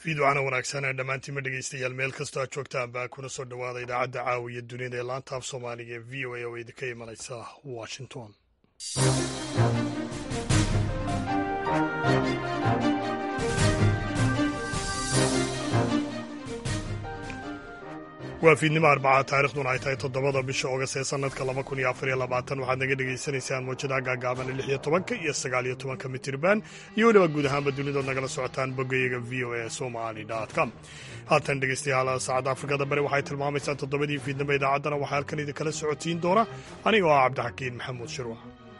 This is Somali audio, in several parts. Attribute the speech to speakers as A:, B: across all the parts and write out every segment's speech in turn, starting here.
A: fiidwacana wanaagsan ee dhammaantiinma dhegeystayaal meel kastoo aad joogtaan baa kuna soo dhowaada idaacadda caawiya dunida ee laanta af soomaaliga ee v o a oo idinka imanaysa washington waa fiidnimo arbaca taarikhduna ay tahay toddobada bisha oogast ee sanadka laba kun iyo afar iyo labaatan waxaad naga dhagaysanaysaan mawjadaha gaagaaban lix iyo tobanka iyo sagaal iyo tobanka mitirban iyo weliba guud ahaanba dunidood nagala socotaan bogayaga v o a somali com haatan dhegeystayaal saacadda afrikada bari waxay tilmaamaysaa toddobadii fiidnimo idaacaddana waxaa halkan idinkala socotiin doona aniga oo ah cabdixakiin maxamuud shirwa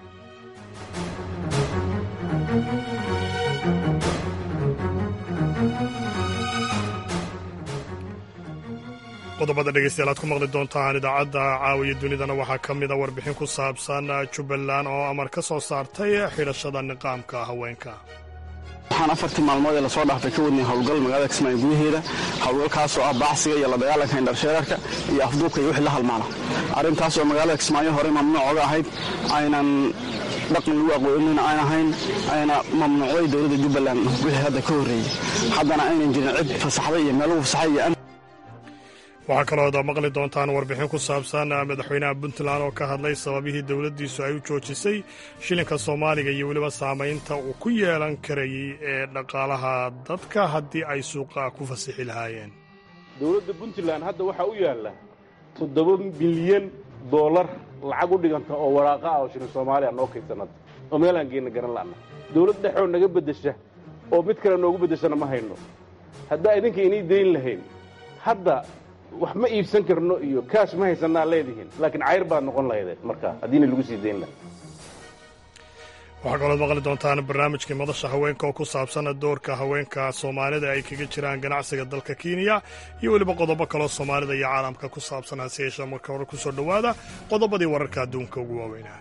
A: qodobada dhegeystayaal aad ku maqli doontaan idaacadda caawiya dunidana waxaa ka mida warbixin ku saabsan jubbaland oo amar ka soo saartay xidhashada niqaamka haweenka
B: waxaan afartii maalmood ee lasoo dhaafay ka wadnay howlgal magaalada kismaayo gudaheeda howlgalkaasoo ah baacsiga iyo la dagaalanka indharsheerarka iyo afduubka iyo wixii la halmaala arrintaas oo magaalada kismaayo horey mamnuuc oga ahayd aynan dhaqan lagu aqoonina aan ahayn ayna mamnuucday dowladda jubbaland wixii hadda ka horreeyey haddana aynan jirin cid fasaxday iyo meel lagu fasaxay iyo
A: waxaa kalooda maqli doontaan warbixin ku saabsan madaxweynaha puntland oo ka hadlay sababihii dowladdiisu ay u joojisay shilinka soomaaliga iyo weliba saamaynta uu ku yeelan karayay ee dhaqaalaha dadka haddii ay suuqa ku fasixi lahaayeen
C: dowladda puntland hadda waxaa u yaalla toddoba bilyan doolar lacag u dhiganta oo waraaqa ah oo shilin soomaaliya noo kaydsanada oo meelaan geenna garan la'na dowlad dhexoo naga beddesha oo mid kale noogu beddeshana ma hayno haddaa idinka inay dayn lahayn hadda wax ma iibsan karno iyo kaash ma haysanaa leedihiin laakiin cayr baad noqon lahaydeen markaa haddiina lagu sii dayn laha
A: waxaa kalood maqli doontaan barnaamijkii madasha haweenka oo ku saabsan doorka haweenka soomaalida ay kaga jiraan ganacsiga dalka kenya iyo weliba qodobo kaloo soomaalida iyo caalamka ku saabsan hase yeeshee marka hore ku soo dhowaada qodobadii wararka adduunka ugu waaweynaa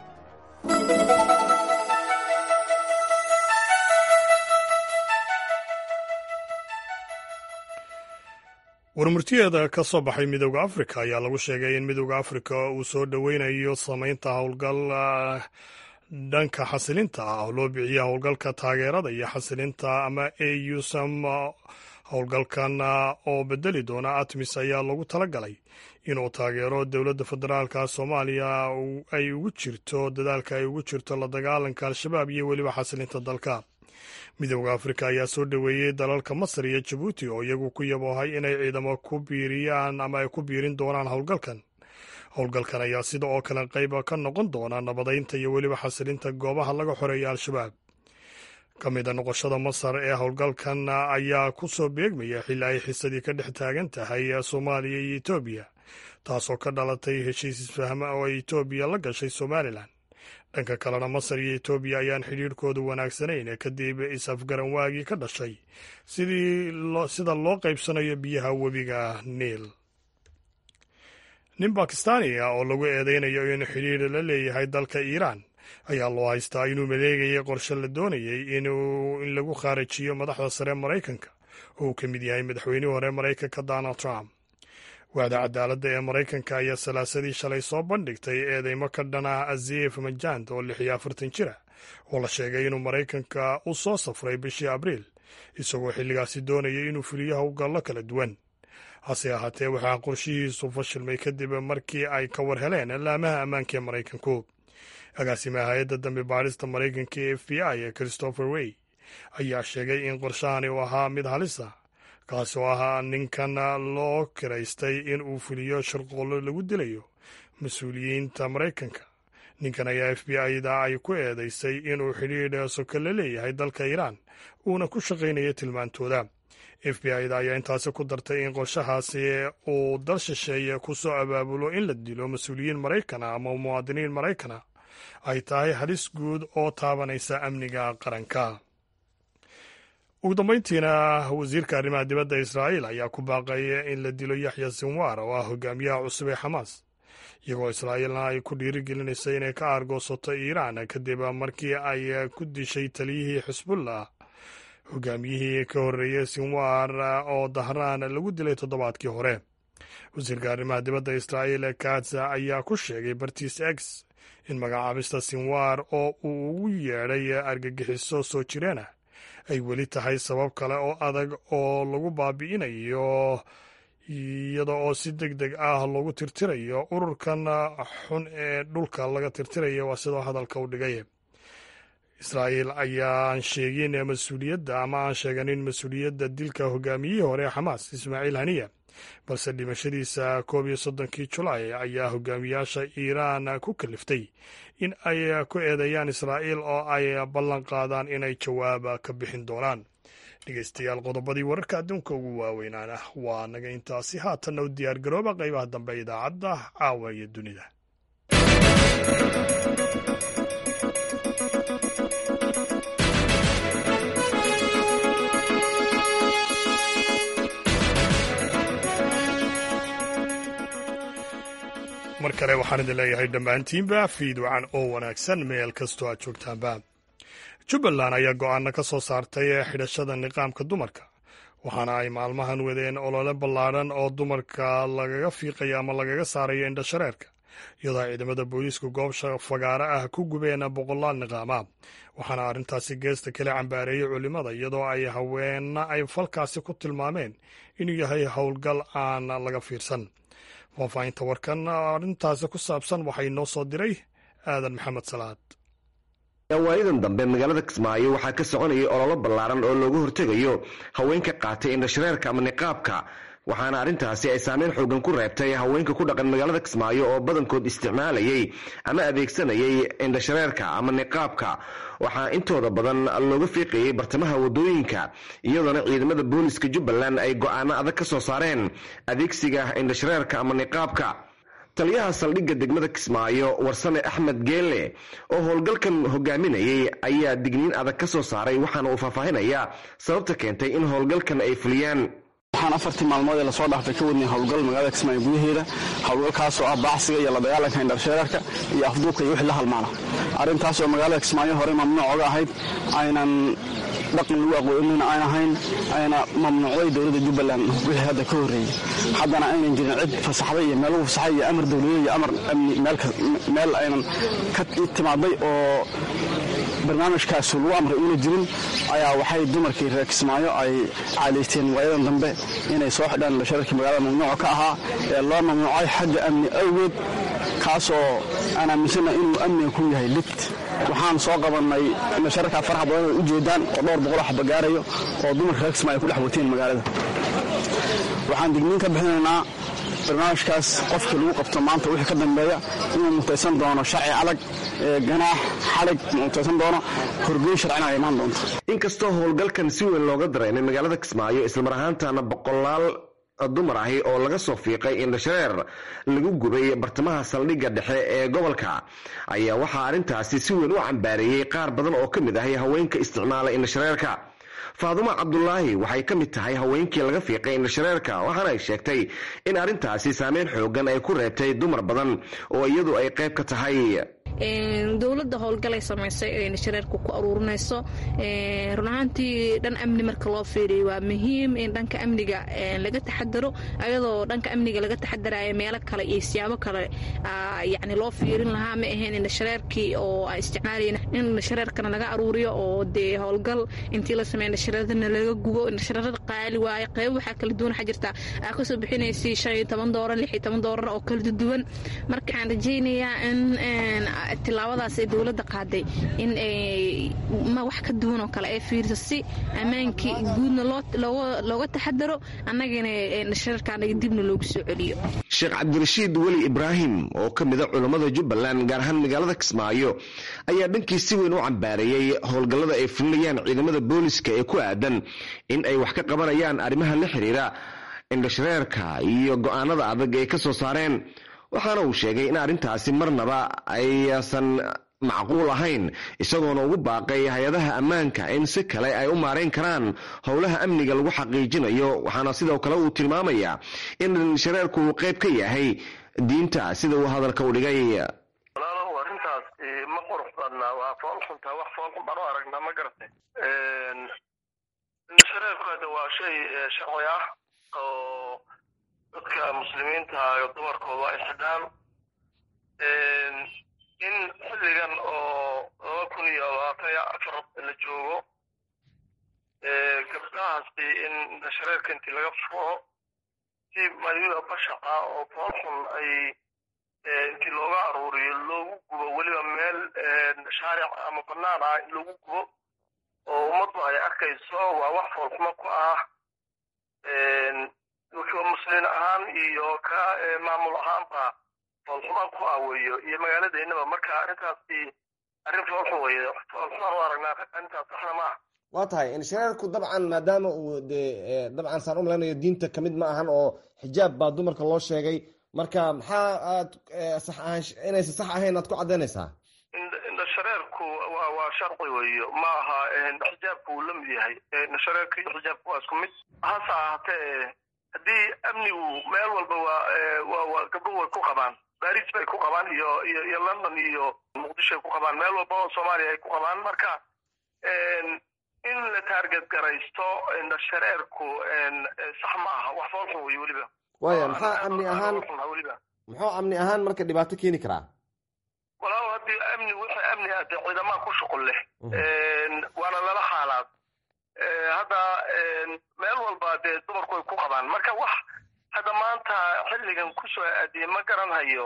A: warmurtiyeeda ka soo baxay midooda afrika ayaa lagu sheegay in midooda afrika uu soo dhoweynayo samaynta howlgal dhanka xasilinta ah oo loo biciya howlgalka taageerada iyo xasilinta ama a usam howlgalkan oo bedeli doona atmis ayaa lagu talagalay inuu taageero dowladda federaalka soomaaliya ay ugu jirto dadaalka ay ugu jirto la dagaalanka al-shabaab iyo weliba xasilinta dalka midooda afrika ayaa soo dhoweeyey dalalka masar iyo jabuuti oo iyagu ku yaboohay inay ciidamo ku biiriyaan ama ay ku biirin doonaan howlgalkan howlgalkan ayaa sida oo kale qayb ka noqon doona nabadaynta iyo weliba xasilinta goobaha laga xoreeya al-shabaab ka mida noqoshada masar ee howlgalkan ayaa ku soo beegmaya xilli ay xisadii ka dhex taagan tahay soomaaliya iyo etoobiya taasoo ka dhalatay heshiis isfahma oo ay etoobiya la gashay somalilan dhanka kalena masar iyo etoobiya ayaan xidhiirhkooda wanaagsanayn kadib is-afgaran waagii ka dhashay sida loo qaybsanayo biyaha webiga niil nin bakistaaniga oo lagu eedeynayo inuu xidhiir la leeyahay dalka iiraan ayaa loo haystaa inuu maleegayay qorshe la doonayay in lagu khaarajiyo madaxda sare maraykanka oo uu ka mid yahay madaxweynihii hore maraykanka donald trump waaxda cadaaladda ee maraykanka ayaa salaasadii shalay soo bandhigtay eedeymo ka dhan ah azif majand oo lix iyo afartan jira oo la sheegay inuu maraykanka u soo safray bishii abriil isagoo xilligaasi doonayay inuu fuliyo howlgallo kala duwan hase ahaatee waxaa qorshihiisu fashilmay kadib markii ay ka war heleen laamaha ammaanka ee maraykanku agaasimaha hay-adda dambi baadhista maraykanka ee f b i ee christopher wey ayaa sheegay in qorshahani uu ahaa mid halisa kaasi oo ahaa ninkan loo kiraystay in uu fuliyo shirqoollo lagu dilayo mas-uuliyiinta maraykanka ninkan ayaa f b i-da ay ku eedeysay inuu xidhiidh soka la leeyahay dalka iiraan uuna ku shaqaynayo tilmaantooda f b i-da ayaa intaasi ku dartay in qorshahaasi uu dal shisheeye ku soo abaabulo in la dilo mas-uuliyiin maraykana ama muwaadiniin maraykana ay tahay halis guud oo taabanaysa amniga qaranka ugu dambayntiina wasiirka arrimaha dibadda israa'iil ayaa ku baaqay in la dilo yaxya sinwar oo ah hogaamiyaha cusub ee xamaas iyagoo israa'iilna ay ku dhiirigelinaysa inay ka aargoosato iiraan kadib markii ay ku dishay taliyihii xisbullah hogaamiyihii ka horreeyey sinwar oo dahraan lagu dilay toddobaadkii hore wasiirka arrimaha dibadda israa'iil katza ayaa ku sheegay bartiis x in magacaabista sinwar oo uu ugu yeedhay argagixiso soo jireenah ay weli tahay sabab kale oo adag oo lagu baabi'inayo iyada oo si deg deg ah loogu tirtirayo ururkan xun ee dhulka laga tirtirayo waa sidoo hadalka u dhigay israa'iil ayaan sheegin mas-uuliyadda ama aan sheeganin mas-uuliyadda dilka hogaamiyihii hore ee xamaas ismaaciil haniya balse dhimashadiisa koob iyo soddonkii julaay ayaa hogaamiyaasha iiraan ku kaliftay in ay ku eedeeyaan israa'iil oo ay ballan qaadaan inay jawaab ka bixin doonaan dhegeystayaal qodobadii wararka adduunka ugu waaweynaana waa naga intaasi haatanna u diyaar garooba qaybaha dambe idaacadda caawa iyo dunida mar kale waxaan idin leeyahay dhammaantiinba fiidwacan oo wanaagsan meel kastoo aad joogtaanba jubbaland ayaa go'aano ka soo saartay xidhashada niqaamka dumarka waxaana ay maalmahan wadeen olole ballaadhan oo dumarka lagaga fiiqayo ama lagaga saarayo indhashareerka iyadoo ciidamada booliisku goobsha fagaaro ah ku gubeen boqolaal niqaama waxaana arrintaasi geesta kale cambaareeyey culimmada iyadoo ay haweenna ay falkaasi ku tilmaameen inuu yahay howlgal aan laga fiirsan faahfaahinta warkan arrintaasi ku saabsan waxay noo soo diray aadan maxamed salaad
D: waayadan dambe magaalada kismaayo waxaa ka soconayay ololo ballaaran oo loogu hortegayo haweenka qaatay indhashareerka ama niqaabka waxaana arrintaasi ay saameyn xoogan ku reebtay haweenka ku dhaqan magaalada kismaayo oo badankood isticmaalayay ama adeegsanayay indhashareerka ama niqaabka waxaa intooda badan looga fiiqayay bartamaha wadooyinka iyadoona ciidamada booliska jubbaland ay go'aano adag ka soo saareen adeegsiga indhashareerka ama niqaabka taliyaha saldhigga degmada kismaayo warsame axmed geelle oo howlgalkan hogaaminayay ayaa digniin adag ka soo saaray waxaana uu faahfaahinayaa sababta keentay in howlgalkan ay fuliyaan
B: waxaan afartii maalmood ee lasoo dhaafay ka wadnay howlgal magaalada kismaayo gudaheeda howlgalkaasoo ah baacsiga iyo la dagaalanka indhashareerka iyo afduubka iyo wixii la halmaala arrintaas oo magaalada kismaayo horey mamnuuc oga ahayd aynan dhaqan lagu aqoonina aan ahayn ayna mamnuucday dowladda jubbaland wixii hadda ka horreeyey haddana aynan jirin cid fasaxday iyo meel lagu fasaxay iyo amar dowladeed iyo amar amni meel aynan ka timaaday oo barnaamijkaas lagu amray uuna jirin ayaa waxay dumarkii reer kismaayo ay caalaysteen waayadan dambe inay soo xidhaan indhashareerkii magaalada mamnuuca ka ahaa ee loo mamnuucay xagga amni awgeed kaasoo aan aaminsana inuu amniga ku yahay lid waxaan soo qabannay indhashareerkaa faraxa badan ay u jeedaan oo dhowr boqoloo xaba gaarayo oo dumarka reer kismaayo ku dhex wateen magaalada waxaan digniin ka bixinaynaa barnaamijkaas qofkii lagu qabto maanta wixii ka dambeeya inuu mutaysan doono sharci adag ganaax xalig mutaysan doono horgeyn sharcina ay imaan doonto
D: inkastoo howlgalkan si weyn looga dareemay magaalada kismaayo islamar ahaantana boqolaal dumar ahi oo laga soo fiiqay indhashareer lagu gubay bartamaha saldhigga dhexe ee gobolka ayaa waxaa arrintaasi si weyn u cambaareeyey qaar badan oo ka mid ahay haweenka isticmaala indhashareerka faadumo cabdulaahi waxay ka mid tahay haweenkii laga fiiqay indhashareerka waxaana ay sheegtay in arrintaasi saameyn xoogan ay ku reebtay dumar badan oo iyadu ay qayb ka tahay
E: dowladda howlgalay samaysay ee indhashareerka ku aruurinayso run ahaantii dhan amni marka loo fiiriyo waa muhiim in dhanka amniga laga taxadaro ayadoo dhanka amniga laga taxadarayo meelo kale iyo siyaabo kale yani loo fiirin lahaa ma ahayn indhashareerkii oo aan isticmaalayn in indhashareerkana laga aruuriyo oo dee howlgal intii la sameeya indhashareerana laga gubo indhashareerada qaali waaye qayb waxaa kala duwan waxaa jirta aa kasoo bixinaysay shan iyo toban doolar lix iyo toban doolar oo kala duwan marka waxaan rajaynayaa in tilaabadaas ee dowladda qaaday in ma wax ka duwan oo kale ay fiiriso si ammaankii guudna looga taxadaro annagana indhashareerkaanaga dibna loogu soo celiyo
D: sheekh cabdirashiid weli ibraahim oo ka mida culammada jubbaland gaar ahaan magaalada kismaayo ayaa dhankii si weyn u cambaareeyey howlgallada ay fulinayaan ciidamada booliska ee ku aadan in ay wax ka qabanayaan arrimaha la xiriira indhashareerka iyo go'aanada adag ay ka soo saareen waxaana uu sheegay in arrintaasi marnaba aysan macquul ahayn isagoona ugu baaqay hay-adaha ammaanka in si kale ay u maarayn karaan howlaha amniga lagu xaqiijinayo waxaana sidoo kale uu tilmaamayaa in shareerku uu qayb ka yahay diinta sida uu hadalka u dhigay
F: walaalow arrintaas ma qurux badna waa foolxuntaa wax foolxun baan u aragnaa ma garatay shareerku hadda waa shay sharci ah oo dadka muslimiinta iyo dumarkooda ay xidhaan in xilligan oo laba kun iyo labaatan iyo afar la joogo waraaqahaasi in indhashareerka intii laga furo si maryada bashaqa oo foolxun ay intii looga aruuriyo loogu gubo weliba meel shaaric ama banaan ah in loogu gubo oo ummaddu ay arkayso waa wax foolxumo ku ah musliin ahaan iyo ka maamul ahaanba foolxumaan ku ah weyo iyo magaaladeennaba marka arrintaasi arrin foolxun weye foolxumaan u aragnaa arrintaas saxna ma ah
G: waa tahay inshareerku dabcan maadaama uu dee dabcan saan u maleynayo diinta kamid ma ahan oo xijaab baa dumarka loo sheegay marka maxaa aad sax ahaan inaysan sax ahayn aad ku caddaynaysaa
F: indhashareerku waa waa sharci weeyo ma aha xijaabku uu la mid yahay indhashareerka iyo xijaabku waa isku mid hase ahaatee haddii amnigu meel walba waa waa waa gabdhuhu way ku qabaan baris bay ku qabaan iyo iyo iyo london iyo muqdisho ay ku qabaan meel walba oo soomaaliya ay ku qabaan marka in la taarget garaysto indhashareerku sax ma aha wax foolxun wey weliba
G: waaya maxaa amni ahaan
F: weliba
G: muxuu amni ahaan marka dhibaato keeni karaa
F: walaal haddii amni wixii amni ah dee ciidamaa ku shuqul leh waana lala xaalaad hadda meel walba dee dumarku ay ku qabaan marka wax hadda maanta xilligan kusoo aadiyey ma garanhayo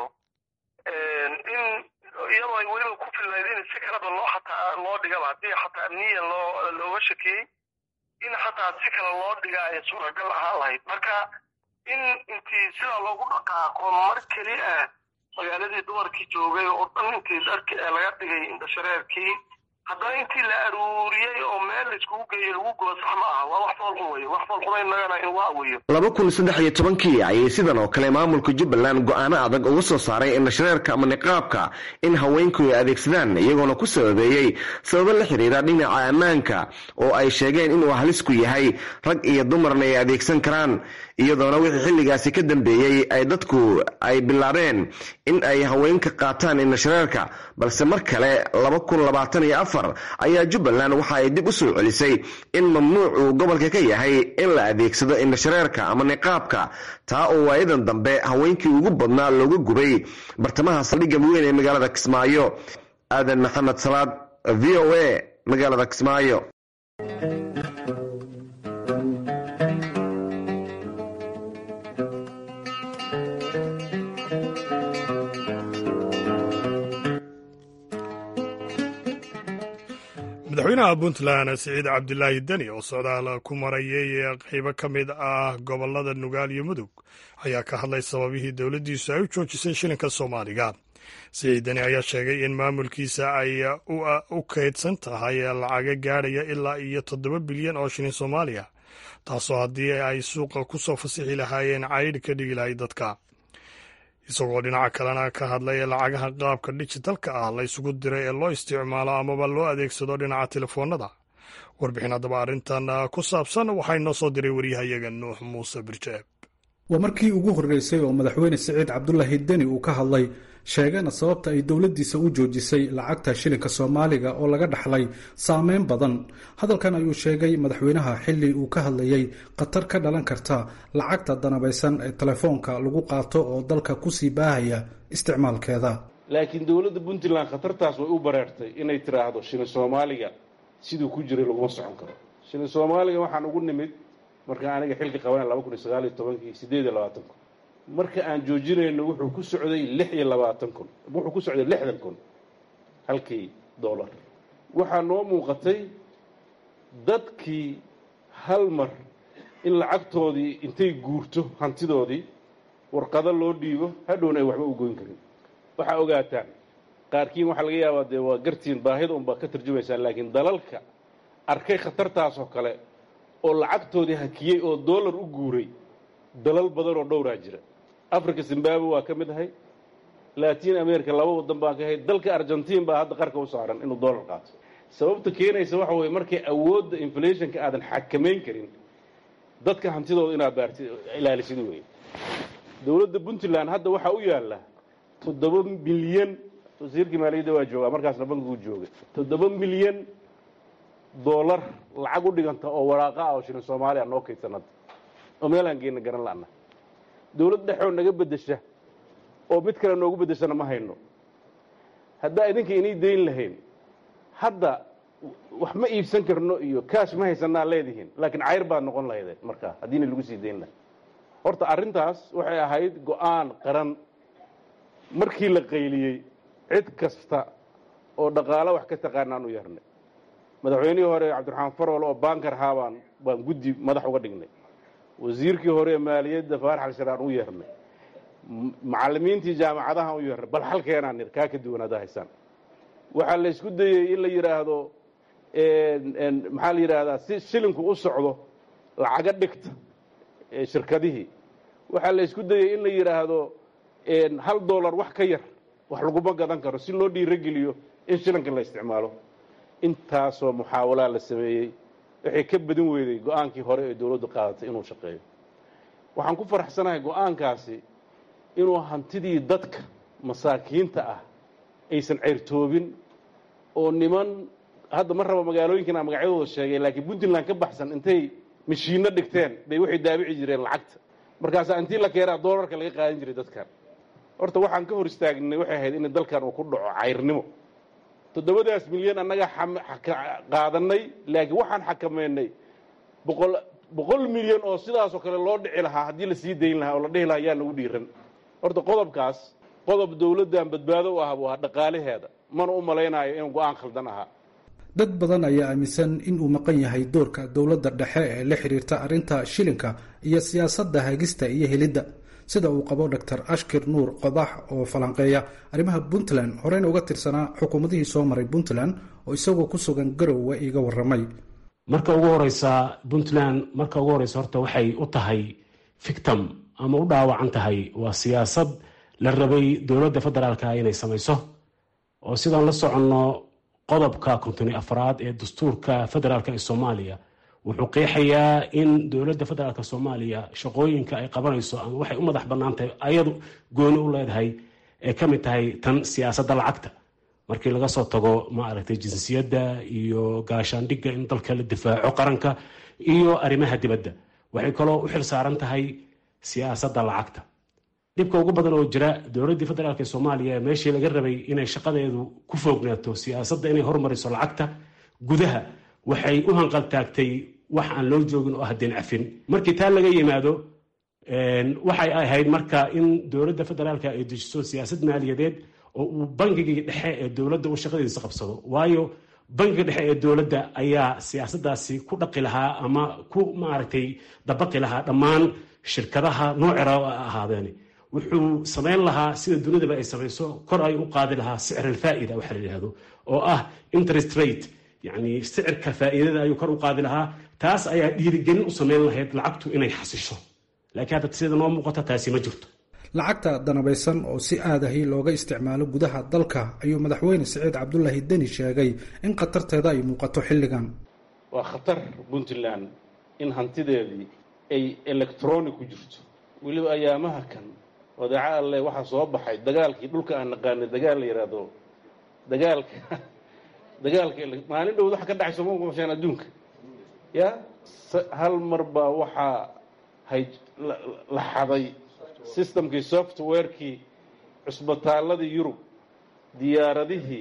F: in iyadoo ay weliba ku filnayd in si kaleba loo xataa loo dhigaba haddii xataa amniyan loo looga shakiyey in xataa si kale loo dhiga ay suuragal ahaan lahayd marka in intii sidaa loogu dhaqaaqo mar keli ah magaaladii dumarkii joogay oo dhan intii dharki laga dhigay indhashareerkii haddana intii la aruuriyey oo meel laiskugu geeyey lagu gubo sax ma aha waa wax foolxun weeye wax foolxuna innagana in waa weeyo
D: laba kun saddex iyo tobankii ayay sidan oo kale maamulka jubbaland go-aano adag uga soo saaray indhashareerka ama niqaabka in haweenku ay adeegsadaan iyagoona ku sababeeyey sababo la xiriira dhinaca ammaanka oo ay sheegeen inuu halis ku yahay rag iyo dumarna ay adeegsan karaan iyadoona wixii xilligaasi ka dambeeyey ay dadku ay bilaabeen in ay haweenka qaataan indhashareerka balse mar kale laba kun labaatan iyo afar ayaa jubbaland waxa ay dib u soo celisay in mamnuuc uu gobolka ka yahay in la adeegsado indhashareerka ama niqaabka taa oo waayadan dambe haweenkii ugu badnaa looga gubay bartamaha saldhigga weyn ee magaalada kismaayo aadan maxamed salaad v o a magaalada kismaayo
A: madaxweynaha puntland siciid cabdilaahi deni oo socdaal ku marayay qaybo ka mid ah gobolada nugaal iyo mudug ayaa ka hadlay sababihii dowladdiisu ay u joojisay shilinka soomaaliga siciid deni ayaa sheegay in maamulkiisa ay u kaydsan tahay lacaga gaadhaya ilaa iyo toddoba bilyan oo shilin soomaaliya taasoo haddii ay suuqa ku soo fasixi lahaayeen caydh ka dhigi lahay dadka isagoo dhinaca kalena ka hadlay lacagaha qaabka dijitalka ah la ysugu diray ee loo isticmaalo amaba loo adeegsado dhinaca telefoonada warbixin haddaba arrintan ku saabsan waxaa inoo soo diray waryahayaga nuux muuse birjeeb
H: waa markii ugu horreysay oo madaxweyne siciid cabdulaahi deni uu ka hadlay sheegana sababta ay dowladdiisa u joojisay lacagta shilinka soomaaliga oo laga dhaxlay saameyn badan hadalkan ayuu sheegay madaxweynaha xilli uu ka hadlayay khatar ka dhalan karta lacagta danabaysan ee telefoonka lagu qaato oo dalka kusii baahaya isticmaalkeeda
C: laakiin dowladda puntland khatartaas way u bareertay inay tiraahdo shilin soomaaliga siduu ku jiray laguma socon karo shilin soomaaliga waxaan ugu nimid markaan aniga xilka qabanay laba kun iyo sagaal iyo tobankii sideed iyo labaatan kun marka aan joojinayno wuxuu ku socday lix iyo labaatan kun wuxuu ku socday lixdan kun halkii dollar waxaa noo muuqatay dadkii hal mar in lacagtoodii intay guurto hantidoodii warqado loo dhiibo hadhowna ay waxba u goyn karin waxaa ogaataan qaarkiin waxaa laga yaabaa dee waa gartiin baahida unbaa ka tarjumaysaan laakiin dalalka arkay khatartaas oo kale oo lacagtoodii hakiyey oo dollar u guuray dalal badan oo dhowraa jira africa zimbabwe waa ka mid ahay latin america laba wadan baan ka ahay dalka argentiin baa hadda qarka u saaran inuu dollar qaato sababta keenaysa waxa weye markay awoodda inflationka aadan xakamayn karin dadka hantidooda inaad baarti ilaalisid wey dowladda puntland hadda waxaa u yaalla toddoba milyan wasiirkii maaliyadda waa joogaa markaasna bankiguu joogay toddoba milyan dollar lacag u dhiganta oo waraaqa ah oo shilin soomaaliya noo kaydsan hadda oo meelaan geenna garan la'na dowlad dhexoo naga beddesha oo mid kale noogu beddeshana ma hayno haddaa idinka inay dayn lahayn hadda wax ma iibsan karno iyo kaash ma haysanaa leedihiin laakiin cayr baad noqon lahaydeen markaa haddiina lagu sii dayn laha horta arrintaas waxay ahayd go-aan qaran markii la qayliyey cid kasta oo dhaqaalo wax ka taqaanaan u yeernay madaxweynihii hore cabdiraxmaan farwal oo baankar ahaa baan baan guddi madax uga dhignay wasiirkii hore ee maaliyadda faarax alsharaan u yeernay macallimiintii jaamacadahan u yeernay bal halkeenaan nir kaa ka duwanaada haysaan waxaa la isku dayey in la yidhaahdo maxaa la yidhaahdaa si shilinku u socdo lacaga dhigta shirkadihii waxaa la isku dayey in la yidhaahdo hal dollar wax ka yar wax laguma gadan karo si loo dhiirogeliyo in shilinka la isticmaalo intaasoo muxaawalaa la sameeyey waxay ka badin weyday go-aankii hore ee dowladdu qaadatay inuu shaqeeyo waxaan ku faraxsanahay go-aankaasi inuu hantidii dadka masaakiinta ah aysan ceyrtoobin oo niman hadda ma raba magaalooyinkan a magacyadooda sheegay laakiin puntland ka baxsan intay mashiinno dhigteen bay waxay daabici jireen lacagta markaasaa intii la keenaa doolarka laga qaadan jiray dadkan horta waxaan ka hor istaagnay waxay ahayd in dalkan uu ku dhaco cayrnimo toddobadaas milyan annaga qaadanay laakiin waxaan xakameynay boqol boqol milyan oo sidaasoo kale loo dhici lahaa haddii la sii dayn lahaa oo la dhihi lahaa yaa nagu dhiiran horta qodobkaas qodob dowladdan badbaado u ah buu ahaa dhaqaalaheeda mana u malaynayo inuu go-aan khaldan ahaa
H: dad badan ayaa aaminsan in uu maqan yahay doorka dowladda dhexe ee la xiriirta arrinta shilinka iyo siyaasadda hagista iyo helidda sida uu qabo dor ashkir nuur qodax oo falanqeeya arrimaha puntland horeyna uga tirsanaa xukuumadihii soo maray puntland oo isagoo ku sugan garowe iga waramay
I: marka ugu horeysa puntland marka ugu horeysa horta waxay u tahay fictum ama u dhaawacan tahay waa siyaasad la rabay dowladda federaalka inay samayso oo sidaan la soconno qodobka kontoni afraad ee dastuurka federaalk ee soomaaliya wuxuu qeexayaa in dowladda federaalk soomaaliya shaqooyinka ay qabanayso ama waxay u madax bannaan tahay ayadu gooni u leedahay ee ka mid tahay tan siyaasadda lacagta markii laga soo tago maaragtay jinsiyadda iyo gaashaandhigga in dalka la difaaco qaranka iyo arrimaha dibadda waxay kaloo u xil saaran tahay siyaasadda lacagta dhibka ugu badan oo jira dowladdii federaalk ee soomaaliya meeshii laga rabay inay shaqadeedu ku foognaato siyaasadda inay hormariso lacagta gudaha waxay u hanqaltaagtay wax aan loo joogin oo ah deen cafin markii taa laga yimaado waxay ahayd marka in dowladda federaalka ay dejiso siyaasad maaliyadeed oo uu bangigii dhexe ee dowladda uu shaqadiisa qabsado waayo bangiga dhexe ee dowladda ayaa siyaasadaasi ku dhaqi lahaa ama ku maaragtay dabaqi lahaa dhammaan shirkadaha noocera ahaadeen wuxuu samayn lahaa sida dunidaba ay samayso kor ay u qaadi lahaa sicr alfaa'ida waxa la yidhahdo oo ah interest rate yacni sicirka faa'iidada ayuu kor u qaadi lahaa taas ayaa dhiirigelin u samayn lahayd lacagtu inay xasisho laakiin hadda sida noo muuqata taasi ma jirto
H: lacagta danabaysan oo si aadahi looga isticmaalo gudaha dalka ayuu madaxweyne siciid cabdulaahi deni sheegay in khatarteeda ay muuqato xilligan
C: waa khatar puntland in hantideedii ay electronic ku jirto weliba ayaamaha kan wadaaco alle waxaa soo baxay dagaalkii dhulka aan naqaanay dagaal la yidhaahdo dagaalka dagaalka maalin dhowd waxa ka dhacay sooma masheen adduunka ya hal mar baa waxaa hay la xaday systemkii softwarekii cusbitaaladii yurub diyaaradihii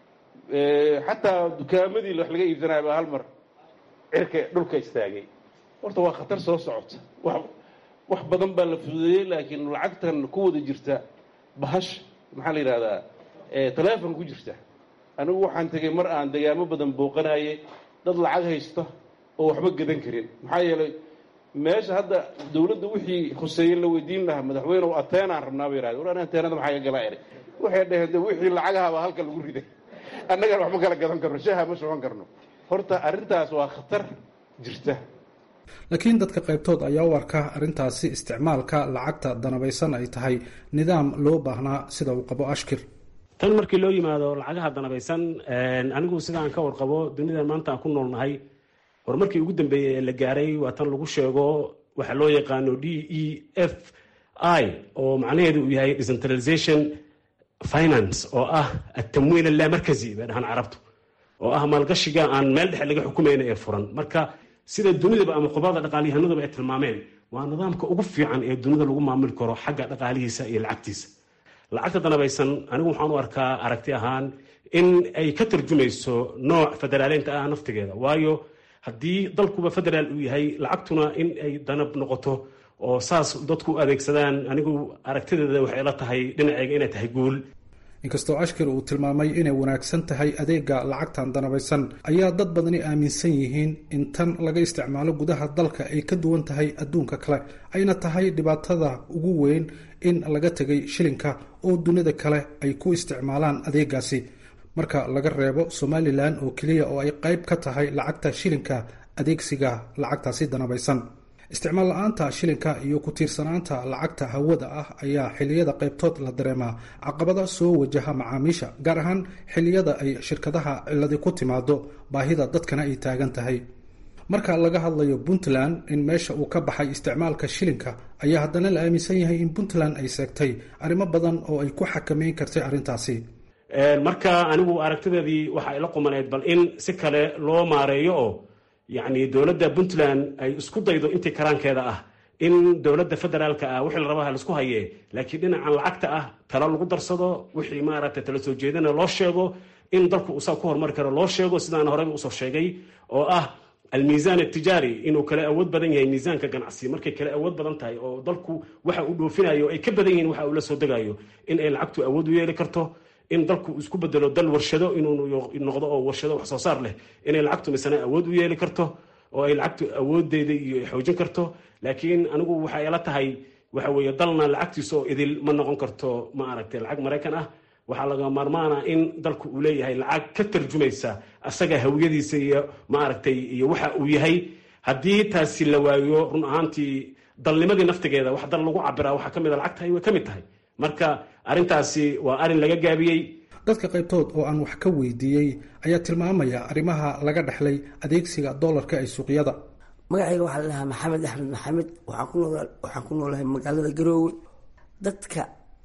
C: xataa dukaamadii wax laga iibsanaya baa hal mar cirka dhulka istaagay horta waa khatar soo socota wax badan baa la fududeeyey laakiin lacagtan ku wada jirta bahash maxaa la yidhahdaa taleefon ku jirta anigu waxaan tegey mar aan degaamo badan booqanayay dad lacag haysta oo waxba gadan karin maxaa yeelay meesha hadda dawladda wixii khuseeye la weydiin lahaa madaxweyne ateenaan rabnaa bay yidhahdeen war an ateenada maxaa iga galaa eri waxay dhaheen de wixii lacagaha baa halka lagu riday annagana wax ma kala gadan karno shaha ma socon karno horta arrintaas waa khatar jirta
H: laakiin dadka qaybtood ayaa u arka arrintaasi isticmaalka lacagta danabaysan ay tahay nidaam loo baahnaa sida uu qabo ashkir
I: tan markii loo yimaado lacagaha danabaysan anigu sidaan ka warqabo dunidan maanta aan ku noolnahay horumarkii ugu dambeeyey ee la gaaray waa tan lagu sheego waxa loo yaqaano d e f i oo macnaheedu uu yahay decentralization finance oo ah atamwiin allamarkazi bay dhahaan carabtu oo ah maalgashiga aan meel dhexe laga xukumayna ee furan marka sida dunidaba ama qubrada dhaqaalyahanadaba ay tilmaameen waa nidaamka ugu fiican ee dunida lagu maamuli karo xagga dhaqaalihiisa iyo lacagtiisa lacagta danabaysan anigu waxaan u arkaa aragti ahaan in ay ka tarjumayso nooc federaaleynta ah naftigeeda waayo haddii dalkuba federaal uu yahay lacagtuna in ay danab noqoto oo saas dadku u adeegsadaan anigu aragtideeda waxay la tahay dhinaceyga inay tahay guul
H: inkastoo ashkir uu tilmaamay inay wanaagsan tahay adeega lacagtan danabaysan ayaa dad badani aaminsan yihiin in tan laga isticmaalo gudaha dalka ay ka duwan tahay adduunka kale ayna tahay dhibaatada ugu weyn in laga tegay shilinka oo dunida kale ay ku isticmaalaan adeegaasi marka laga reebo somalilan oo keliya oo ay qayb ka tahay lacagta shilinka adeegsiga lacagtaasi danabaysan isticmaal la-aanta shilinka iyo ku tiirsanaanta lacagta hawada ah ayaa xilliyada qaybtood la dareemaa caqabada soo wajaha macaamiisha gaar ahaan xilliyada ay shirkadaha ciladi ku timaado baahida dadkana ay taagan tahay marka laga hadlayo puntland in meesha uu ka baxay isticmaalka shilinka ayaa haddana la aaminsan yahay in puntland ay seegtay arrimo badan oo ay ku xakameyn kartay arrintaasi
I: marka anigu aragtideedii waxa ay la qumaneyd bal in si kale loo maareeyo oo yacni dowladda puntland ay isku daydo intii karaankeeda ah in dowladda federaalka ah wixii la rabaa laisku haye laakiin dhinacan lacagta ah talo lagu darsado wixii maaragtay tala soo jeedana loo sheego in dalku uu saa ku horumari karo loo sheego sidaan horeyba usoo sheegay oo ah almiisaan atijaari inuu kala awood badan yahay miisaanka ganacsi markay kala awood badan tahay oo dalku waxa uu dhoofinayo ay ka badan yihiin waxa uu la soo degayo in ay lacagtu awood u yeeli karto in dalku isku bedelo dal warshado inuu noqdo oo warshado wax soo saar leh inay lacagtu misana awood u yeeli karto oo ay lacagtu awoodeeda iyo xoojin karto laakiin anigu waxay ila tahay waxa weeye dalna lacagtiisa oo idil ma noqon karto ma aragtay lacag maraykan ah waxaa laga maarmaana in dalku uu leeyahay lacag ka tarjumaysa asaga hawiyadiisa iyo ma aragtay iyo waxa uu yahay haddii taasi la waayo run ahaantii dalnimadii naftigeeda wax dal lagu cabiraa waxaa ka mid a lacagtahay way ka mid tahay marka arrintaasi waa arrin laga gaabiyey
H: dadka qaybtood oo aan wax ka weydiiyey ayaa tilmaamaya arrimaha laga dhexlay adeegsiga doolarka ee suuqyada
J: magacayga waxaa la dhahaa maxamed axmed maxamed waxaan ku noolahay magaalada garoowe dadka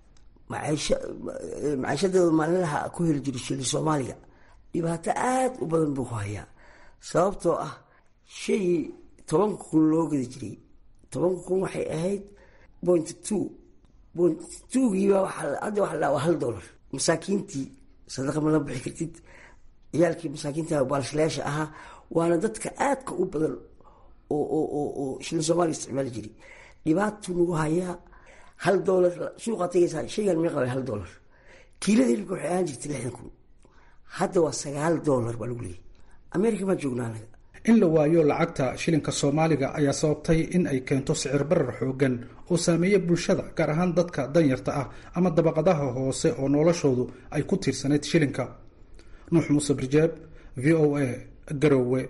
J: maciishadooda maalinlaha ku heli jira shili soomaaliga dhibaato aada u badan buu ku hayaa sababtoo ah shaygii tobanka kun loo gadi jiray tobanka kun waxay ahayd point two tuugiiba hadda waxa la waa hal dollar masaakiintii sadaqa ma la bixi kartid ciyaalkii masaakiinta baalshilayaasha ahaa waana dadka aadka u badan oo oo oo oo shilin soomaaliya isticmaali jiray dhibaatuu nagu hayaa hal dollar suuqaa tagaysaa shaygan mee qabay hal dollar kiilada hilibka waxay ahaan jirtay lixdan kun hadda waa sagaal dollar baa lagu leeyahy america maa joognaa anaga
H: in la waayo lacagta shilinka soomaaliga ayaa sababtay in ay keento sicir barar xoogan oo saameeya bulshada gaar ahaan dadka danyarta ah ama dabaqadaha hoose oo noloshoodu ay ku tiirsanayd shilinka nuux muuse birjeeb v o a garowe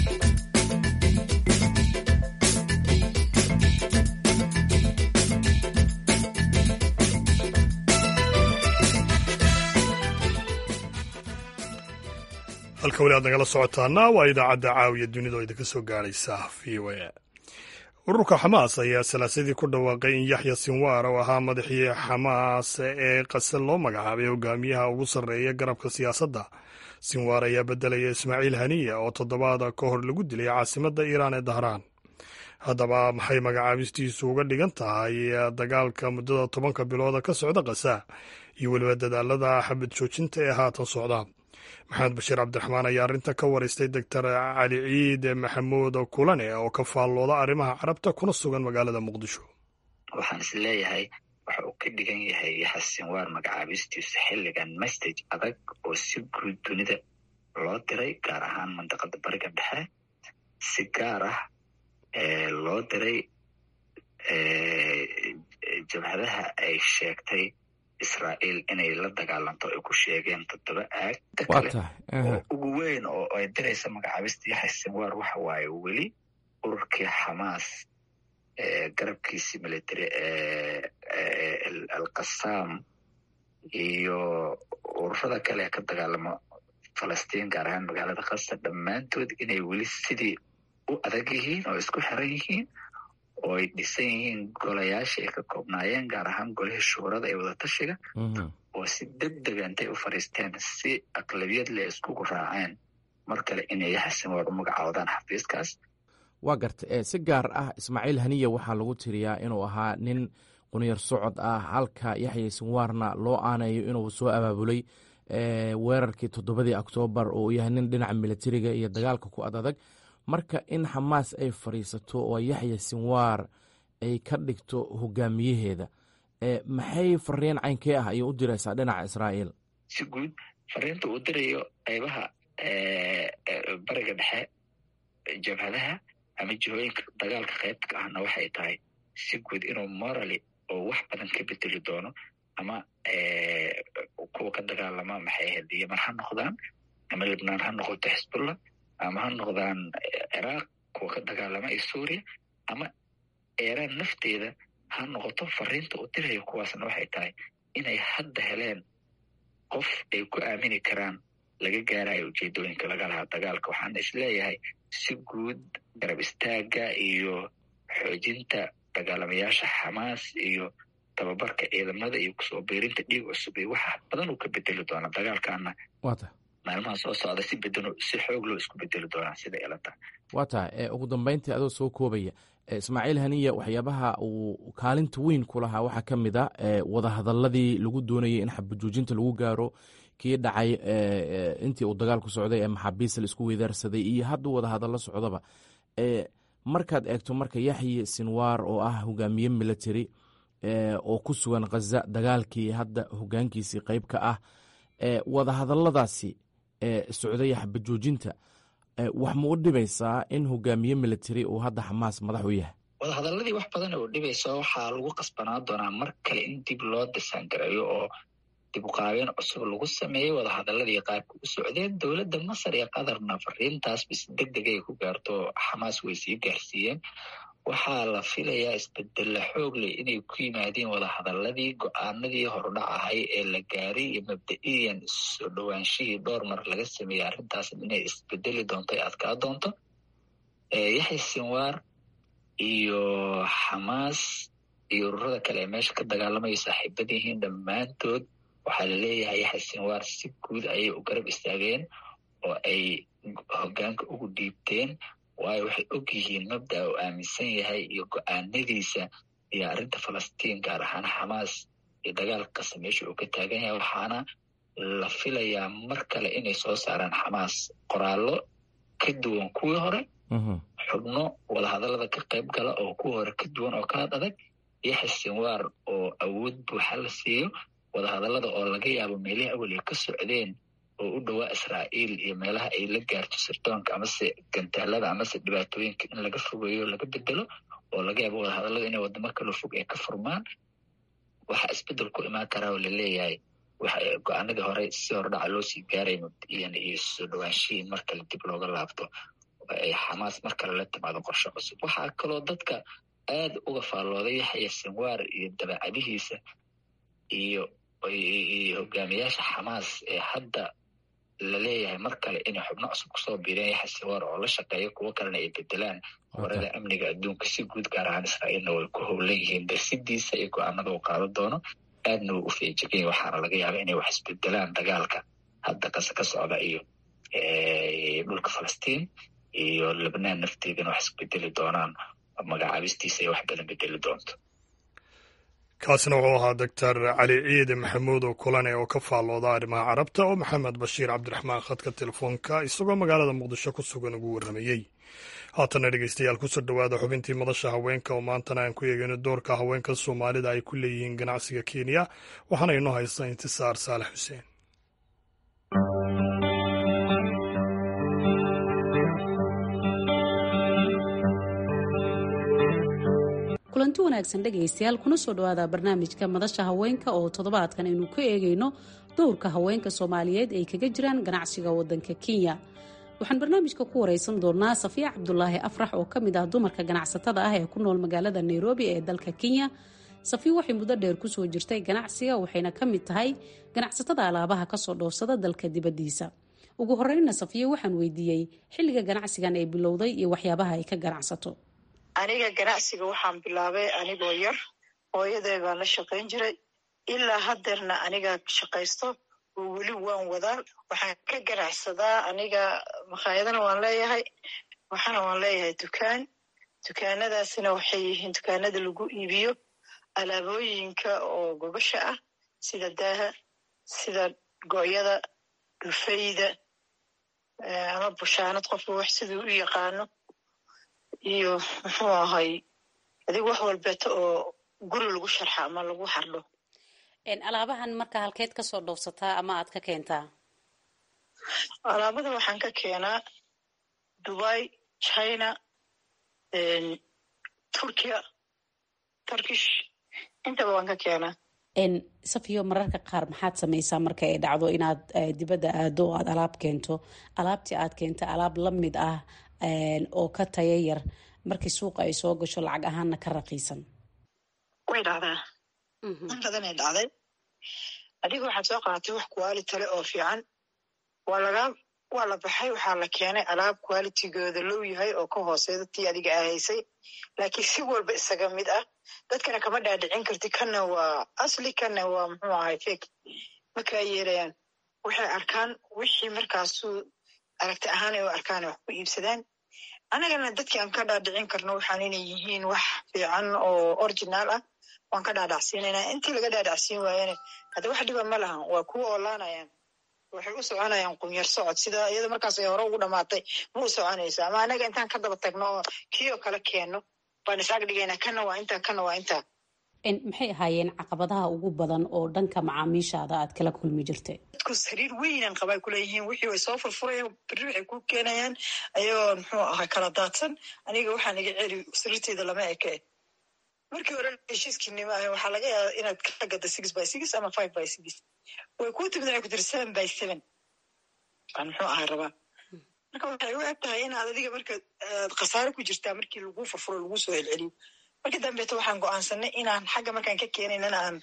A: halka weli aad nagala socotaana waa idaacadda caawiya dunida oo idinka soo gaadhaysa v o a ururka xamaas ayaa salaasadii ku dhawaaqay in yaxya sinwaar oo ahaa madaxii xamaas ee qase loo magacaabay hogaamiyaha ugu sarreeya garabka siyaasadda sinwaar ayaa beddelaya ismaaciil haniya oo toddobaada ka hor lagu dilay caasimadda iiraan ee dahraan haddaba maxay magacaabistiisu uga dhigan tahay dagaalka muddada tobanka bilooda ka socda kasa iyo weliba dadaalada xabad joojinta ee haatan socda maxamed bashiir cabdiraxmaan ayaa arrinta ka waraystay doctor cali ciid maxamuud kulane oo ka faallooda arrimaha carabta kuna sugan magaalada muqdisho
K: waxaan is leeyahay waxa uu ka dhigan yahay xasinwaar magacaabistiisu xilligan message adag oo si guud dunida loo diray gaar ahaan mandaqada bariga dhexe si gaar ah loo diray jabhadaha ay sheegtay israa'iil inay la dagaalanto ay ku sheegeen toddoba aag kale oo ugu weyn oo ay diraysa magacaabista yaxya sinwaar waxa waaye weli ururkii xamaas garabkiisii military alqasaam iyo ururada kale ka dagaalamo falastiin gaar ahaan magaalada khasa dhammaantood inay weli sidii u adag yihiin oo isku xiran yihiin oo ay dhisan yihiin golayaashii ay ka koobnaayeen gaar ahaan golihii shuurada ee wadatashiga oo si deg dega intay u fadhiisteen si aqlabiyad leh iskugu raaceen mar kale inay yaxsinwaar u magacaawdaan xafiiskaas
L: waa garta si gaar ah ismaaciil haniya waxaa lagu tiriyaa inuu ahaa nin qunyar socod ah halka yaxya sinwaarna loo aanayo inuu soo abaabulay weerarkii toddobadii oktoobar oo uu yahay nin dhinaca militariga iyo dagaalka ku ad adag marka in xamaas ay fadhiisato oo yaxya sinwaar ay ka dhigto hogaamiyaheeda maxay fariin caynkee ah ayay u diraysaa dhinaca israa'iil
K: si guud fariinta uu dirayo qaybaha bariga dhexe jabhadaha ama jihooyinka dagaalka qaybka ahna waxay tahay si guud inuu morally oo wax badan ka bedeli doono ama kuwa ka dagaalama maxay ahayd yeman ha noqdaan ama libnaan ha noqoto xisbullah ama ha noqdaan ciraaq kuwa ka dagaalama iyo suuriya ama eeraan nafteeda ha noqoto fariinta uu dirayo kuwaasna waxay tahay inay hadda heleen qof ay ku aamini karaan laga gaarayo ujeedooyinka laga lahaa dagaalka waxaana isleeyahay si guud garab istaaga iyo xoojinta dagaalamayaasha xamaas iyo tababarka ciidamada iyo kusoo biirinta dhiig cusub iyo waxa badan uu ka bedeli doonaa dagaalkana maalmaha soo socda si bedeno si xoog loo isku bedeli doonaa sida ilata
L: waa tahay ugu dambeyntii adoo soo koobaya ismaaciil haniya waxyaabaha uu kaalinta weyn ku lahaa waxaa ka mid a wadahadaladii lagu doonayay in xabajoojinta lagu gaaro kii dhacay intii uu dagaalku socday ee maxaabiista la isku weydaarsaday iyo hadduu wadahadallo socdaba markaad eegto marka yaxye sinwaar oo ah hogaamiye military oo ku sugan khaza dagaalkii hadda hogaankiisii qeyb ka ah wadahadaladaasi socdaya xabajoojinta wax ma u dhibaysaa in hogaamiye military uu hadda xamaas madax u yahay
K: wadahadaladii wax badan oo dhibaysa waxaa lagu qasbanaa doonaa mar kale in dib loo disaangareeyo oo dib uqaabeen cusub lagu sameeyey wadahadaladii qaabka u socdeen dowladda masar iyo qatarna fariintaas bis deg deg ay ku gaarto xamaas way sii gaarsiiyeen waxaa la filayaa isbedella xoog leh inay ku yimaadeen wadahadaladii go-aanadii horudhac ahay ee la gaaray iyo mabda-iyan soo dhowaanshihii dhowr mar laga sameeyey arrintaas inay isbedeli doonto ay adkaa doonto yaxya sinwaar iyo xamaas iyo ururada kale ee meesha ka dagaalamayo saaxiibad yihiin dhammaantood waxaa la leeyahay yaxya sinwaar si guud ayay u garab istaageen oo ay hogaanka ugu dhiibteen waayo waxay og yihiin mabda uu aaminsan yahay iyo go-aanadiisa iyo arrinta falastiin gaar ahaan xamaas iyo dagaalka kasta meesha uu ka taagan yahay waxaana la filayaa mar kale inay soo saaraan xamaas qoraallo ka duwan kuwii hore xubno wadahadalada ka qayb gala oo kuwii hore ka duwan oo kaad adag yaxya sinwaar oo awood buuxa la siiyo wadahadalada oo laga yaabo meelihii awel ay ka socdeen oo u dhowaa israa'iil iyo meelaha ay la gaarto sirdoonka amase gantaalada amase dhibaatooyinka in laga fogeeyo laga bedelo oo laga yaabo wadahadalada inay wadamo kala fog ay ka furmaan waxaa isbedel ku imaan karaa oo laleeyahay go-aanadii hore si hordhaca loo sii gaaray mabdiyan iyo soo dhowaanshihii mar kale dib looga laabto ay xamaas mar kale la timaado qorshe cusub waxaa kaloo dadka aad uga faallooday yaxya sinwaar iyo dabeecadihiisa iyo hogaamiyaasha xamaas ee hadda laleeyahay mar kale inay xubno cusub kusoo biireen yaxya sinwaar oo la shaqeeya kuwo kalena ay bedelaan horada amniga adduunka si guud gaar ahaan israa'iilna way ku howlan yihiin darsidiisa iyo go-aanada uu qaado doono aadna way u feejiganya waxaana laga yaaba inay wax isbedelaan dagaalka hadda kase ka socda iyo dhulka falastiin iyo lebnaan nafteedana wax isbedeli doonaan magacaabistiisa ay wax badan bedeli doonto
A: kaasina wuxuu ahaa doctor cali ciide maxamuud oo kulane oo ka faallooda arrimaha carabta oo maxamed bashiir cabdiraxmaan khadka telefoonka isagoo magaalada muqdisho ku sugan ugu warramayey haatana dhegeystayaal kusoo dhowaada xubintii madasha haweenka oo maantana aan ku eegayno doorka haweenka soomaalida ay ku leeyihiin ganacsiga kenya waxaana inoo haysta intisaar saalax xuseen
M: kulanti wanaagsan dhegaystayaal kuna soo dhawaada barnaamijka madasha haweenka oo toddobaadkan aynu ka eegayno dowrka haweenka soomaaliyeed ay kaga jiraan ganacsiga wadanka kenya waxaan barnaamijka ku wareysan doonaa safiya cabdulaahi afrax oo kamid ah dumarka ganacsatada ah ee ku nool magaalada nairobi ee dalka kenya safiya waxay muddo dheer kusoo jirtay ganacsiga waxayna ka mid tahay ganacsatada alaabaha kasoo dhoofsada dalka dibadiisa ugu horeyna safiya waxaan weydiiyey xilliga ganacsigan ay bilowday iyo waxyaabaha ay ka ganacsato
N: aniga ganacsiga waxaan bilaabay anigoo yar hooyaday baan la shaqayn jiray ilaa hadeerna aniga shaqaysto oo weli waan wadaa waxaan ka ganacsadaa aniga makhaayadana waan leeyahay waxaana waan leeyahay dukaan dukaanadaasina waxay yihiin dukaanada lagu iibiyo alaabooyinka oo gogosha ah sida daaha sida go'yada dhufayda ama bushaanad qofka wax siduu u yaqaano iyo muxuu ahay adig wax walbeeto oo guri lagu sharxa ama lagu xardho
M: alaabahan marka halkeed kasoo dhowsataa ama aad ka keentaa
N: alaabada waxaan ka keenaa dubai china turkiya turkish intaba waan ka keenaa
M: safiyo mararka qaar maxaad samaysaa marka ay dhacdo inaad dibadda aado oo aad alaab keento alaabtii aad keenta alaab la mid ah oo ka taya yar markii suuqa ay soo gasho lacag ahaanna ka raqiisan
N: way dhacdaa in badanay dhacday adiga waxaad soo qaadatay wax quality le oo fiican waa laga waa la baxay waxaa la keenay alaab qualitygooda low yahay oo ka hooseeda tii adiga ahaysay laakiin si walba isaga mid ah dadkana kama dhaadhicin karti kana waa asli kana waa muxuu ahay fake makaa yeelayaan waxay arkaan wixii markaasu aragti ahaan ay u arkaan wax ku iibsadaan annagana dadkii aan ka dhaadhicin karno waxaan inay yihiin wax fiican oo originaal ah waan ka dhaadhacsiinaynaa intii laga dhaadhacsiin waayana hadda wax dhiba ma lahan waa kuwa oolaanayaan waxay u soconayaan qunyar socod sida iyada markaas ay hore ugu dhamaatay ma u soconayso ama anaga intaan ka daba tagno oo kii oo kale keenno baan isaag dhigaynaa kana waa intaa kana waa intaa
M: maxay ahaayeen caqabadaha ugu badan oo dhanka macaamiishaada aad kala kulmi jirtay
N: dadku sariir weynaan qabay kuleeyihiin wixii way soo furfurayaan berri waxay ku keenayaan ayagoo muxuu ahaa kala daadsan aniga waxaan iga celi sariirteyda lama eke markii hore heshiiskiinima ahay waxaa laga yaaba inaad ka gada six by six ama five by six way kuu timid waxay ku tiri seven by seven baan muxuu ahay rabaa marka waxay u eg tahay inaad adiga marka khasaare ku jirtaa markii lagu furfuro lagu soo celceliyo marka dambeeto waxaan go'aansanay inaan xagga markaan ka keenaynana aan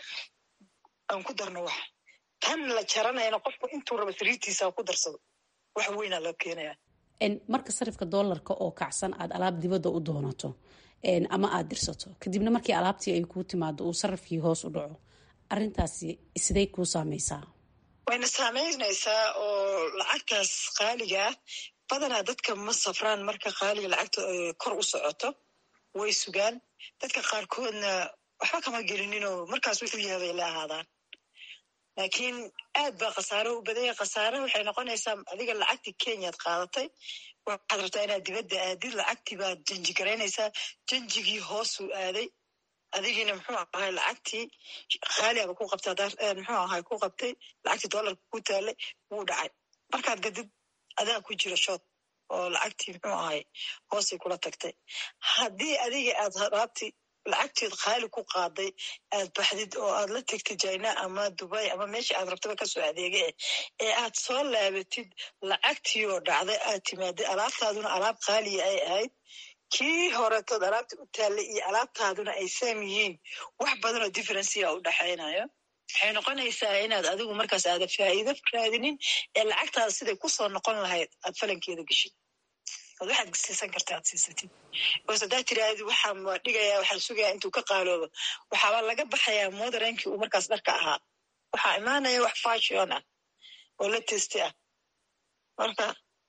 N: aan ku darno wax tan la jaranayana qofku intuu rabo sariirtiisa ku darsado wax weynaa loo keenaya
M: marka sarifka doolarka oo kacsan aad alaab dibadda u doonato ama aad dirsato kadibna markii alaabtii ay kuu timaado uu sarifkii hoos u dhaco arrintaasi siday kuu saameysaa
N: wayna saameynaysaa oo lacagtaas qaaliga ah badanaa dadka ma safraan marka qaaliga lacagta kor u socoto way sugaan dadka qaarkoodna waxba kama gelininoo markaas wuxuu yahay bay la ahaadaan laakiin aad baa khasaare u badanya khasaare waxay noqonaysaa adiga lacagtii kenyaad qaadatay waxaad rabtaa inaad dibadda aadid lacagtii baad janji garaynaysaa janjigii hoosuu aaday adigiina muxuu ahay lacagtii khaaliaba ku qabtay muxuu ahay ku qabtay lacagtii doolarka ku taalay wuu dhacay markaad gadid adaa ku jira shood oo lacagtii muxuu ahay hoosay kula tagtay haddii adiga aad raabti lacagteed khaali ku qaaday aad baxdid oo aad la tegtid jina ama dubay ama meesha aad rabtaba kasoo adeega eh ee aad soo laabatid lacagtii oo dhacday aad timaadid alaabtaaduna alaab khaaliya ay ahayd kii horetood alaabta u taallay iyo alaabtaaduna ay saam yihiin wax badan oo differencia u dhexaynayo waxay noqonaysaa inaad adigu markaas aada faa'iido raadinin ee lacagtaada siday kusoo noqon lahayd aad falankeeda geshid od waxaad siisan karta aad siisatid bas haddaad tiraahdi waxaan waa dhigayaa waxaan sugayaa intuu ka qaaloobo waxaaba laga baxayaa moderankii uu markaas dharka ahaa waxaa imaanaya wax fashion ah oo la testi ah marka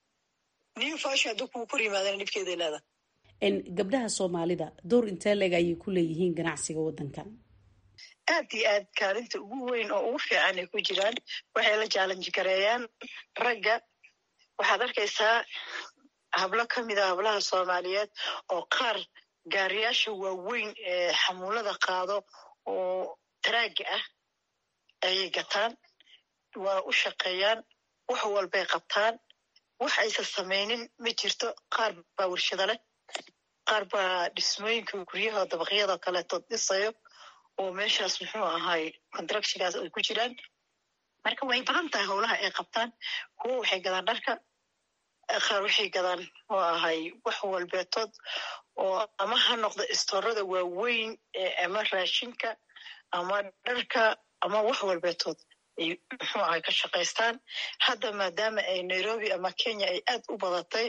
N: new fashion hadduu kuu kor yimaadana dhibkeeday leedahay
M: gabdhaha soomaalida door intee leeg ayay ku leeyihiin ganacsiga waddankan
N: aad iyo aad kaalinta ugu weyn oo ugu fiican ay ku jiraan waxay la jaalanji gareeyaan ragga waxaad arkaysaa hablo ka mid a hablaha soomaaliyeed oo qaar gaariyaasha waaweyn ee xamuulada qaado oo taraaga ah ayay gataan waa u shaqeeyaan wax walbay qabtaan wax aysan samaynin ma jirto qaar baa warshado leh qaar baa dhismooyinka guryaha dabaqyada kaleetood dhisayo oo meeshaas muxuu ahay contractionkaas ay ku jiraan marka way badan tahay howlaha ay qabtaan kuwo waxay gadaan dharka qaar waxay gadaan oo ahay wax walbeetood oo ama ha noqdo istoorada waaweyn ama raashinka ama dharka ama wax walbeetood ay muxuu ahay ka shaqaystaan hadda maadaama ay nairobi ama kenya ay aad u badatay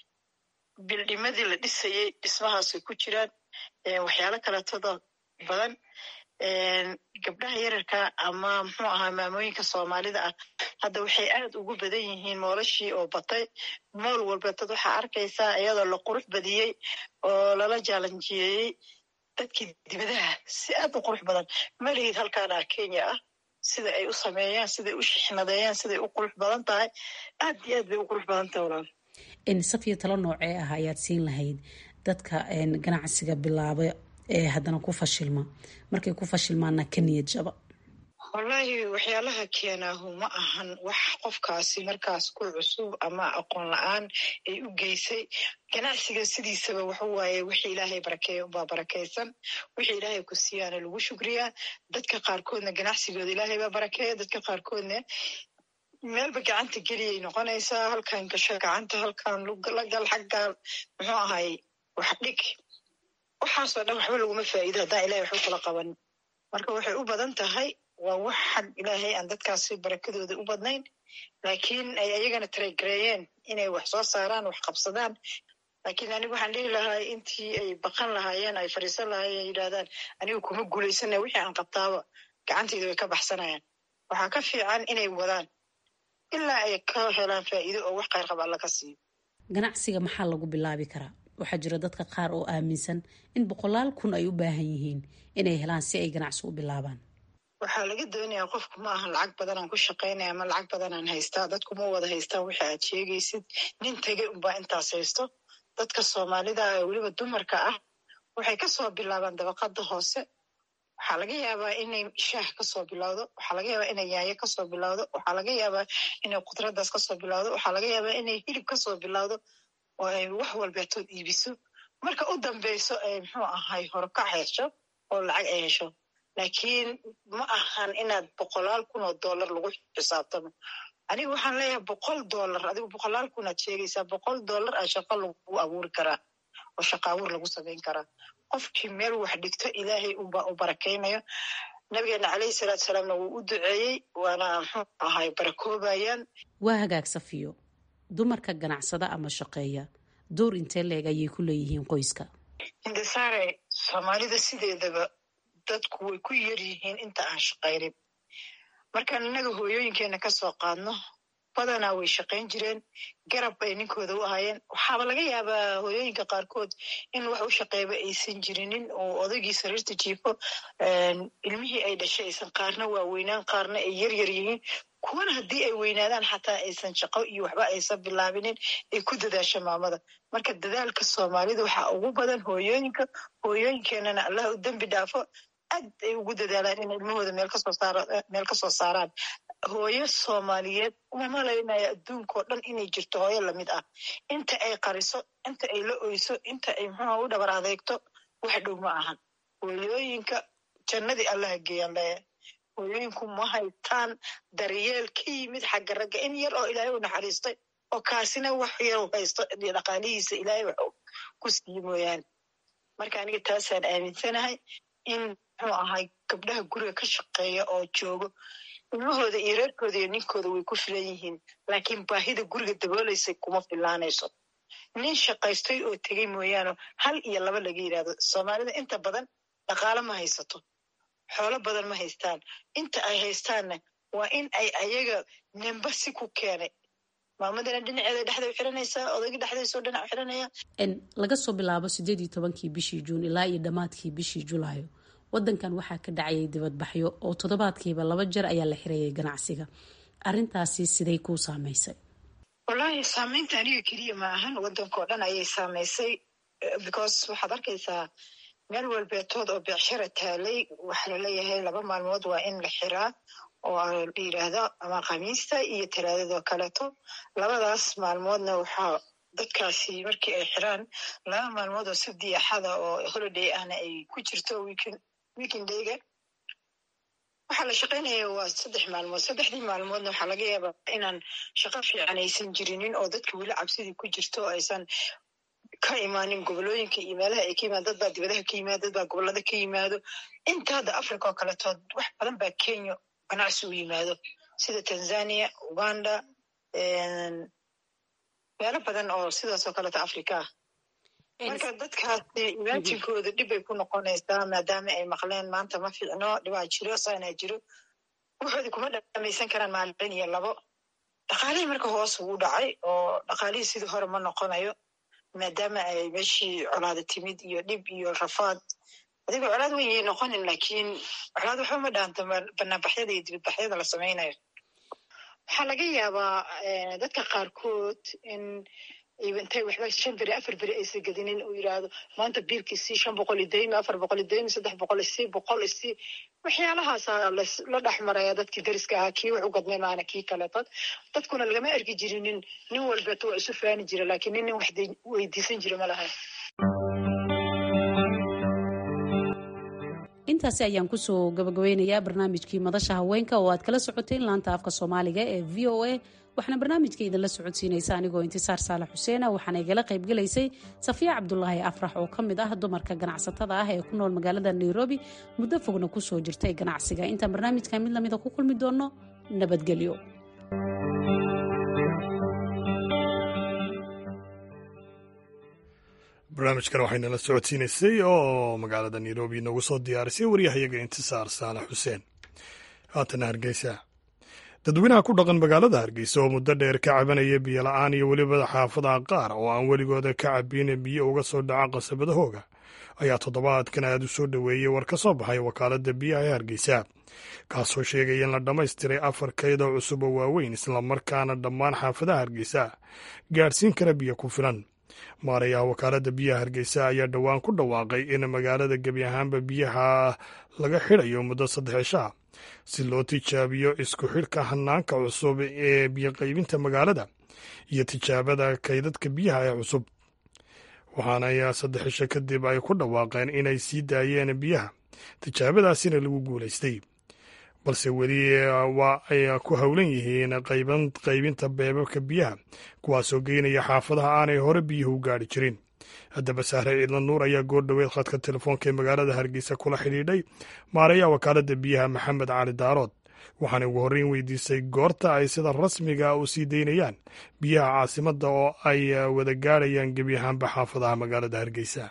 N: bildhimadii la dhisayey dhismahaasay ku jiraan waxyaalo kaleetoda badan gabdhaha yararka ama muxuu ahaa maamooyinka soomaalida ah hadda waxay aad ugu badan yihiin moolashii oo batay mool walbeetad waxaa arkaysaa iyadoo la qurux badiyey oo lala jaalanjiyeeyey dadkii dibadaha si aad u qurux badan malihid halkaana kenya ah sida ay u sameeyaan siday u shixnadeeyaan siday u qurux badan tahay aad iyo aad bay u qurux badan tahay walaal
M: safiya talo noocee ah ayaad siin lahayd dadka ganacsiga bilaaba ee haddana ku fashilma markay ku fashilmaana ka niyad jaba
N: wallaahi waxyaalaha keenaahu ma ahan wax qofkaasi markaas ku cusub ama aqoon la-aan ay u geysay ganacsiga sidiisaba waxa waaye wixii ilaahay barakeeya unbaa barakaysan wixii ilaahay ku siiyaana lagu shukriyaa dadka qaarkoodna ganacsigooda ilaahay baa barakeeya dadka qaarkoodna meelba gacanta geliyay noqonaysaa halkan gasho gacanta halkan la gal xaggaan muxuu ahay wax dhig waxaasoo dhan waxba laguma faa'iido haddaan ilahay waxba kula qaban marka waxay u badan tahay waa wax xag ilaahay aan dadkaasi barakadooda u badnayn laakiin ay ayagana taregareeyeen inay wax soo saaraan wax qabsadaan laakiin anigu waxaan dhihi lahaa intii ay baqan lahaayeen ay fadhiisan lahaayeen yidhahdaan anigu kuma guulaysana wixii aan qabtaaba gacantayda way ka baxsanayaan waxaa ka fiican inay wadaan ilaa ay ka helaan faa'iido oo wax qayr qab alla ka siiyo
M: ganacsiga maxaa lagu bilaabi karaa waxaa jira dadka qaar oo aaminsan in boqolaal kun ay u baahan yihiin inay helaan si ay ganacsi u bilaabaan
N: waxaa laga doonayaa qofku ma ahan lacag badanaan ku shaqaynaya ama lacag badanaan haystaa dadku ma wada haystaan wixi aad sheegaysid nin tegey unbaa intaas haysto dadka soomaalida ee weliba dumarka ah waxay kasoo bilaabaan dabaqada hoose waxaa laga yaabaa inay shaah kasoo bilowdo waxaa laga yaabaa inay yaayo kasoo bilowdo waxaa laga yaabaa inay khudradaas kasoo bilowdo waxaa laga yaabaa inay hilib kasoo bilowdo oo ay wax walbeetood iibiso marka u dambeyso ay muxuu ahay horkac hesho oo lacag ay hesho laakiin ma ahan inaad boqolaal kun oo dollar lagu xisaabtamo aniga waxaan leeyahay boqol dollar adigu boqolaal kun aad sheegaysaa boqol dollar aa shaqo lagu abuuri karaa oo shaqa abuur lagu samayn karaa qofkii meel wax dhigto ilaahay unbaa u barakaynayo nabigeena caleyhi salaatu salaamna wuu u duceeyey waana muxuu ahay barakoobayaan
M: waa hagaag safiyo dumarka ganacsada ama shaqeeya door intee leeg ayay ku leeyihiin qoyska
N: hindisaare soomaalida sideedaba dadku way ku yar yihiin inta aan shaqaynin markaan innaga hooyooyinkeena kasoo qaadno badanaa way shaqayn jireen garab bay ninkooda u ahaayeen waxaaba laga yaabaa hooyooyinka qaarkood in wax u shaqeeyba aysan jirinin oo odaygii sariirta jiifo ilmihii ay dhashay aysan qaarna waaweynaan qaarna ay yar yar yihiin kuwana haddii ay weynaadaan xataa aysan shaqo iyo waxba aysan bilaabinin ay ku dadaasho maamada marka dadaalka soomaalida waxaa ugu badan hooyooyinka hooyooyinkeenana allah u dembi dhaafo aad ay ugu dadaalaan in ilmahooda meel kasoo saar meel kasoo saaraan hooyo soomaaliyeed uma malaynaya adduunka oo dhan inay jirto hooyo lamid ah inta ay qariso inta ay la oyso inta ay muxuuha u dhabar adeegto wax dhow ma ahan hooyooyinka jannadii allaha geeyaan leeyahay hooyooyinku ma haytaan daryeel ka yimid xagga ragga in yar oo ilaahay u naxariistay oo kaasina wax yar u haysto dhaqaalihiisa ilaahay wax ku siiye mooyaane marka aniga taasaan aaminsanahay in muxuu ahay gabdhaha guriga ka shaqeeya oo joogo ilmahooda iyo reerkooda iyo ninkooda way ku filan yihiin laakiin baahida guriga daboolaysa kuma filaanayso nin shaqaystay oo tegey mooyaane hal iyo laba laga yidhahdo soomaalida inta badan dhaqaalo ma haysato xoolo badan ma haystaan inta ay haystaanna waa in ay ayaga nemba si ku keenay maamadana dhinaceeda dhexda u xiranaysaa odayga dhexdaysoo dhinac u xiranaya
M: laga soo bilaabo sideed iyo tobankii bishii juun ilaa iyo dhammaadkii bishii julaayo wadankan waxaa ka dhacayay dibadbaxyo oo toddobaadkiiba laba jeer ayaa la xirayay ganacsiga arintaasi siday kuu saamaysay
N: wallaahi saamaynta aniga keliya ma ahan wadankao dhan ayay saamaysay because waxaad arkaysaa meel walbeetood oo beecshara taalay waxaa laleeyahay laba maalmood waa in la xiraa oo la yidhaahdo ama khamiista iyo talaadadoo kaleeto labadaas maalmoodna waxaa dadkaasi markii ay xiraan laba maalmood oo sabdi axada oo holiday ahna ay ku jirto weekendayga waxaa la shaqaynaya waa saddex maalmood saddexdii maalmoodna waxaa laga yaabaa inaan shaqo fiican aysan jirinin oo dadka weli cabsidii ku jirto oo aysan ka imaanin gobolooyinka iyo meelaha ay ka yimaado dad baa dibadaha ka yimaado dad baa gobolada ka yimaado inta hadda africa oo kaletood wax badan baa kenya ganacsi u yimaado sida tanzania uganda meelo badan oo sidaas oo kaleeto africa ah marka dadkaasi imaatinkooda dhib bay ku noqonaysaa maadaama ay maqleen maanta ma fiicno dhibaa jiro saanaa jiro waxoodi kuma dhamaysan karaan maalin iyo labo dhaqaalihii marka hoos ugu dhacay oo dhaqaalihii sidii hore ma noqonayo maadaama ay meeshii colaada timid iyo dhib iyo rafaad adigoo colaad weyn yay noqonin laakiin colaad waxba ma dhaanta banaanbaxyada iyo dibadbaxyada la samaynayo waxaa laga yaabaa dadka qaarkood in intay waxba shan beri afar beri aysa gedinin uu yidhaahdo maanta biilkiisii shan boqol idaymi afar boqol idaymi saddex boqol isii boqol isii waxyaalahaasa la dhex maraya dadkii dariska ahaa kii wax u gadmay maana kii kaleetod dadkuna lagama ergi jirinin nin walbeeto waa isu faani jira laakiin nin nin wax weydiisan jira ma lahayn
M: intaasi ayaan kusoo gabagabeynayaa barnaamijkii madasha haweenka oo aad kala socoteen laanta afka soomaaliga ee v o a waxaana barnaamijka idinla socodsiinaysa anigoo intisaar saalax xuseena waxaana igala qaybgelaysay safiya cabdulaahi afrax oo ka mid ah dumarka ganacsatada ah ee ku nool magaalada nairobi muddo fogna kusoo jirtay ganacsiga intaan barnaamijka mid lamida ku kulmi doonno nabadgelyo
A: barnaamijkan waxaynala socodsiinaysay oo magaalada nairobi noogu soo diyaarisay waryahayaga intisaar saalax xuseen haatana hargeysa dadweynaha ku dhaqan magaalada hargeysa oo muddo dheer ka cabanaya biyo la-aan iyo weliba xaafadaha qaar oo aan weligooda ka cabin biyo uga soo dhaca qasabadahooga ayaa toddobaadkan aad u soo dhoweeyey war ka soo baxay wakaaladda biyaha ee hargeysa kaasoo sheegaya in la dhammaystiray afar kaydoo cusub oo waaweyn islamarkaana dhammaan xaafadaha hargeysa gaadhsiin kara biyo ku filan maarayaha wakaaladda biyaha hargeysa ayaa dhowaan ku dhawaaqay in magaalada gebi ahaanba biyaha laga xidhayo muddo saddex cishaa si loo tijaabiyo isku xidhka hanaanka cusub ee biyoqaybinta magaalada iyo tijaabada kaydadka biyaha ee cusub waxaana saddex cisho kadib ay ku dhawaaqeen inay sii daayeen biyaha tijaabadaasina lagu guulaystay balse weli waa ay ku howlan yihiin qaybinta beebabka biyaha kuwaasoo geynaya xaafadaha aanay hore biyuhu gaadhi jirin haddaba sahre ciidla nuur ayaa goordhoweed khadka telefoonka ee magaalada hargeysa kula xidhiidhay maarayaha wakaaladda biyaha maxamed cali daarood waxaana ugu horreyn weydiisay goorta ay sida rasmiga u sii daynayaan biyaha caasimadda oo ay wada gaadhayaan gebi ahaanba xaafadaha magaalada hargeysa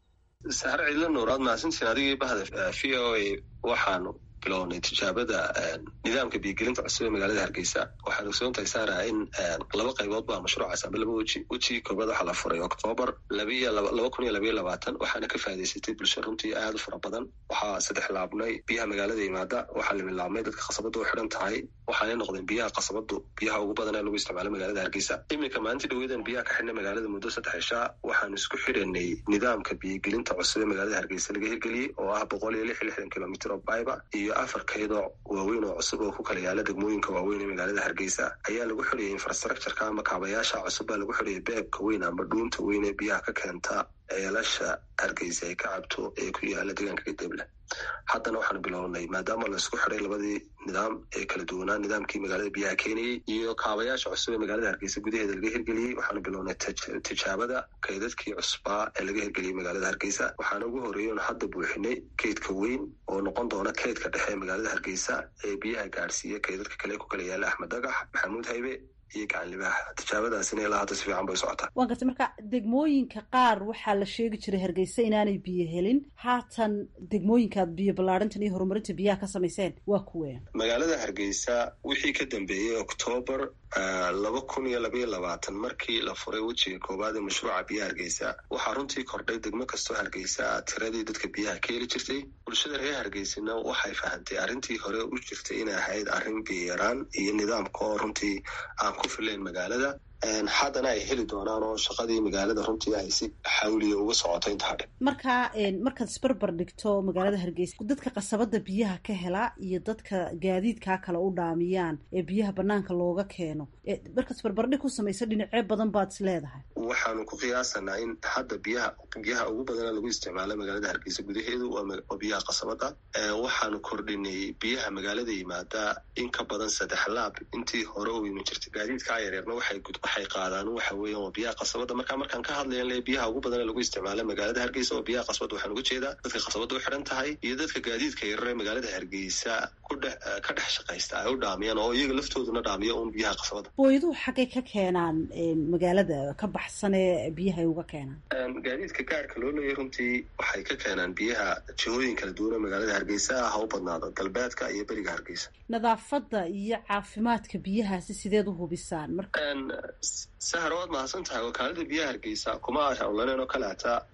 O: sahre ciidla nuur aad mahadsantiin adigii bahda v o a waxaanu bilownay tijaabada nidaamka biyogelinta cusub ee magaalada hargeysa waxaan ogsoon tahay saara in laba qaybood baa mashruucaas amba laba weji wejigii koobaad waxaa la furay oktoobar laba kun iyo labaiyo labaatan waxaana ka faa'idaysatay bulsho runtii aad u fara badan waxaa saddex laabnay biyaha magaalada yimaada waxaa limilaabnay dadka khasabadda u xidhan tahay waxaanay noqdeen biyaha khasabadu biyaha ugu badan ee lagu isticmaalo magaalada hargeysa iminka maalintii dhaweedan biyaha ka xidhnay magaalada muddo saddex cishaa waxaanu isku xidhanay nidaamka biyogelinta cusub ee magaalada hargeysa laga hirgeliyey oo ah boqol iyo lix iyo lixdan kilomitr oo biba iyo afar kaydoo waaweyn oo cusub oo ku kala yaala degmooyinka waaweyn ee magaalada hargeysa ayaa lagu xidhayay infrastructureka ama kaabayaasha cusub baa lagu xidhayay beebka weyn ama dhuunta weyn ee biyaha ka keenta ceelasha hargeysa ay ka cabto ee ku yaala deegaanka gadeble haddana waxaanu bilownay maadaama laisku xiday labadii nidaam ee kala duwanaa nidaamkii magaalada biyaha keenayey iyo kaabayaasha cusub ee magaalada hargeysa gudaheeda laga hirgeliyey waxaanu bilownay tijaabada kaydadkii cusbaa ee laga hirgeliyey magaalada hargeysa waxaana ugu horreeyey oon hadda buuxinay kaydka weyn oo noqon doona kaydka dhexe ee magaalada hargeysa ee biyaha gaadhsiiya kaydadka kale ku kala yaala axmed dagax maxamuud haybe iyo gacanlibaaxa tijaabadaasina ilaa hadda si fiican bay socotaa
P: waan gartay marka degmooyinka qaar waxaa la sheegi jiray hargeysa inaanay biyo helin haatan degmooyinkaad biyo ballaarintan iyo horumarinta biyaha ka samayseen waa kuween
O: magaalada hargeysa wixii ka dambeeyey oktoobar laba kun iyo labaiyo labaatan markii la furay wejiga koowaad ee mashruuca biyaha hargeysa waxaa runtii kordhay degmo kastoo hargeysa tiradii dadka biyaha ka heli jirtay bulshada reer hargeysana waxay fahantay arrintii hore u jirtay inay ahayd arrin biyaraan iyo nidaamka oo runtii aan ku filayn magaalada haddana ay heli doonaan oo shaqadii magaalada runtii ay si xawliya uga socoto inta hadhe
P: marka markaad isbarbar dhigto magaalada hargeysa dadka qasabada biyaha ka hela iyo dadka gaadiidkaa kale u dhaamiyaan ee biyaha banaanka looga keeno markaad isbarbardhig ku samayso dhinacyo badan baad is leedahay
O: waxaanu ku qiyaasanaa in hadda biyaha biyaha ugu badana lagu isticmaalo magaalada hargeysa gudaheedu waa biyaha qasabada waxaanu kordhinay biyaha magaalada yimaada in ka badan saddex laab intii hore u iman jirtay gaadiidkaa yaryarna waxay waxay qaadaan waxa weeyaan waa biyaha qasabada marka markaan ka hadlayan le biyaha ugu badana lagu isticmaalo magaalada hargeysa oo biyaha qasabada waxaan uga jeedaa dadka qasabada u xidhan tahay iyo dadka gaadiidka yarar ee magaalada hargeysa kudhe ka dhex shaqaysta ay u dhaamiyaan oo iyaga laftooduna dhaamiya un biyaha qasabada
P: booyaduhu xaggay ka keenaan magaalada ka baxsan ee biyaha ay uga keenaan
O: gaadiidka gaarka loo leeyahy runtii waxay ka keenaan biyaha jihooyin kala duwan oo magaalada hargeysa ha u badnaado galbeedka iyo beriga hargeysa
P: nadaafadda iyo caafimaadka biyahaasi sideed u hubisaan
O: sahar waad mahadsan tahay wakaalada biyaha hargeysa kuma hawlaneen oo kale hataa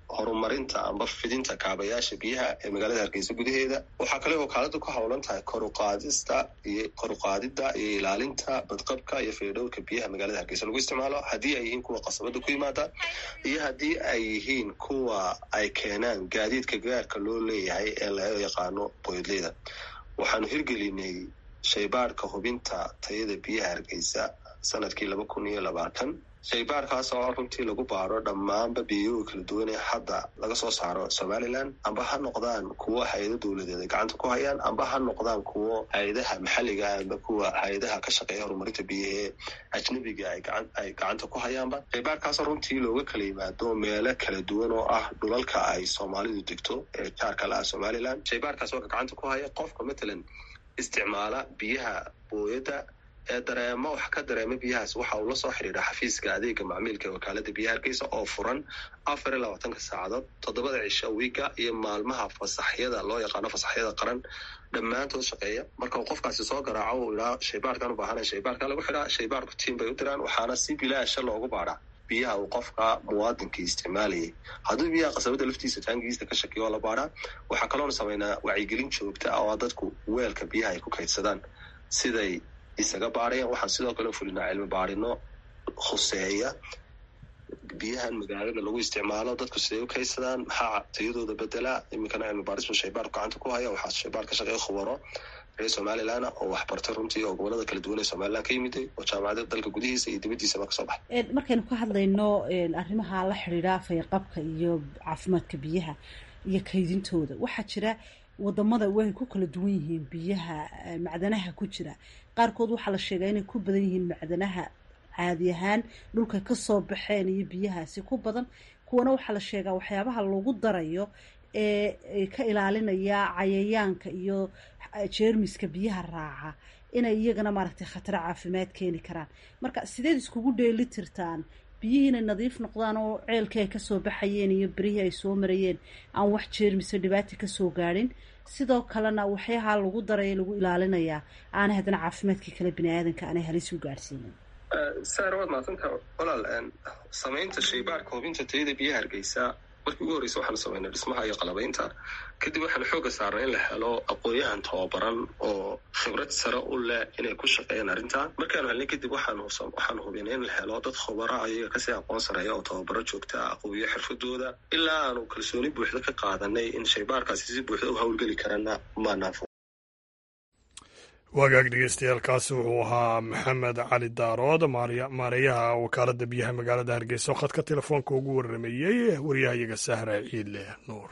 O: horumarinta amba fidinta kaabayaasha biyaha ee magaalada hargeysa gudaheeda waxaa kale wakaaladu ku howlan tahay koruqaadista iyo koruqaadida iyo ilaalinta badqabka iyo faydhowrka biyaha magaalada hargeysa lagu isticmaalo haddii ay yihiin kuwa qasabada ku yimaada iyo haddii ay yihiin kuwa ay keenaan gaadiidka gaarka loo leeyahay ee laga yaqaano boydleyda waxaanu hirgelinay shaybaadhka hubinta tayada biyaha hargeysa sanadkii laba kun iyo labaatan shaybaarkaas oo runtii lagu baaro dhammaanba biyoga kala duwan ee hadda laga soo saaro somalilan amba ha noqdaan kuwo hay-ado dowladeed ay gacanta ku hayaan amba ha noqdaan kuwo hay-adaha maxalliga amba kuwa hay-adaha ka shaqeeya horumarinta biyahee ajnabiga ay gacanta ku hayaanba shaybaarkaasoo runtii looga kala yimaado meelo kala duwan oo ah dhulalka ay soomaalidu degto ee jaarka la ah somalilan shaybaarkaas oo gacanta ku haya qofka matalan isticmaala biyaha booyadda ee dareemo wax ka dareema biyahaas waxa uu la soo xidhiidha xafiiska adeega macmiilka ee wakaalada biyaha hargeysa oo furan afar iyo labaatanka saacadood toddobada cisho wiiga iyo maalmaha fasaxyada loo yaqaano fasaxyada qaran dhammaantood shaqeeya marka uu qofkaasi soo garaaco uu idhaa shaybaarkan u baahanaya shaybaarka lagu xidhaa shaybaarku tiim bay u diraan waxaana si bilaasha loogu baadhaa biyaha uu qofka muwaadinka isticmaalayay hadduu biyaha qasabada laftiisa taangiista ka shakiyo oo la baadhaa waxaa kaloona sameynaa wacyigelin joogta ah oo dadku weelka biyaha ay ku kaydsadaan siday isaga baadhayaan waxaan sidoo kale fulinaa cilmi baadhino khuseeya biyahan magaalada lagu isticmaalo dadku siday u kaydsadaan maxaa tayadooda bedelaa iminkana cilmi baadhisba shaybaarku gacanta ku haya waxaa shaybaar ka shaqeeya khubaro reer somalilan oo waxbartay runtii oo gobolada kala duwan ee somalilan ka yimiday oo jaamacada dalka gudihiisa iyo dibaddiisaba kasoo baxay
P: markaynu ka hadlayno arrimaha la xidhiidha fayqabka iyo caafimaadka biyaha iyo kaydintooda waxaa jira wadamada way ku kala duwan yihiin biyaha macdanaha ku jira qaarkood waxaa la sheegaa inay ku badan yihiin macdanaha caadi ahaan dhulka kasoo baxeen iyo biyahaasi ku badan kuwana waxaa la sheegaa waxyaabaha lagu darayo ee ka ilaalinaya cayayaanka iyo jeermiska biyaha raaca inay iyagana maaragtay khataro caafimaad keeni karaan marka sideed iskugu dheeli tirtaan biyihii inay nadiif noqdaan oo ceelkii ay kasoo baxayeen iyo berihii ay soo marayeen aan wax jeermisa dhibaata kasoo gaadhin sidoo kalena waxyaha lagu daraya lagu ilaalinayaa aanay haddana caafimaadkii kale bini aadanka aanay halis u gaadhsiinin
O: saara waad maadsantaa walaal samaynta shaybaarka hubinta tayada biyaha hargeysa markii ugu horreysa waxaanu samaynay dhismaha iyo qalabaynta kadib waxaanu xooga saarnay in la helo aqoon-yahan tababaran oo khibrad sare u leh inay ku shaqeeyaan arrinta markaanu helnay kadib waxaanu hubinay in la helo dad khubara ayaga kasii aqoon sareeya oo tababaro joogta aqooyo xirfadooda ilaa aanu kalsooni buuxda ka qaadanay in shaybaarkaasi si buuxda u howlgeli karana maanaafo
A: wagaag dhegeystayaaalkaasi wuxuu ahaa maxamed cali daarood maareeyaha wakaalada biyaha magaalada hargeysa oo khadka telefoonka ugu waramayey waryahayaga sahra ciidle nuur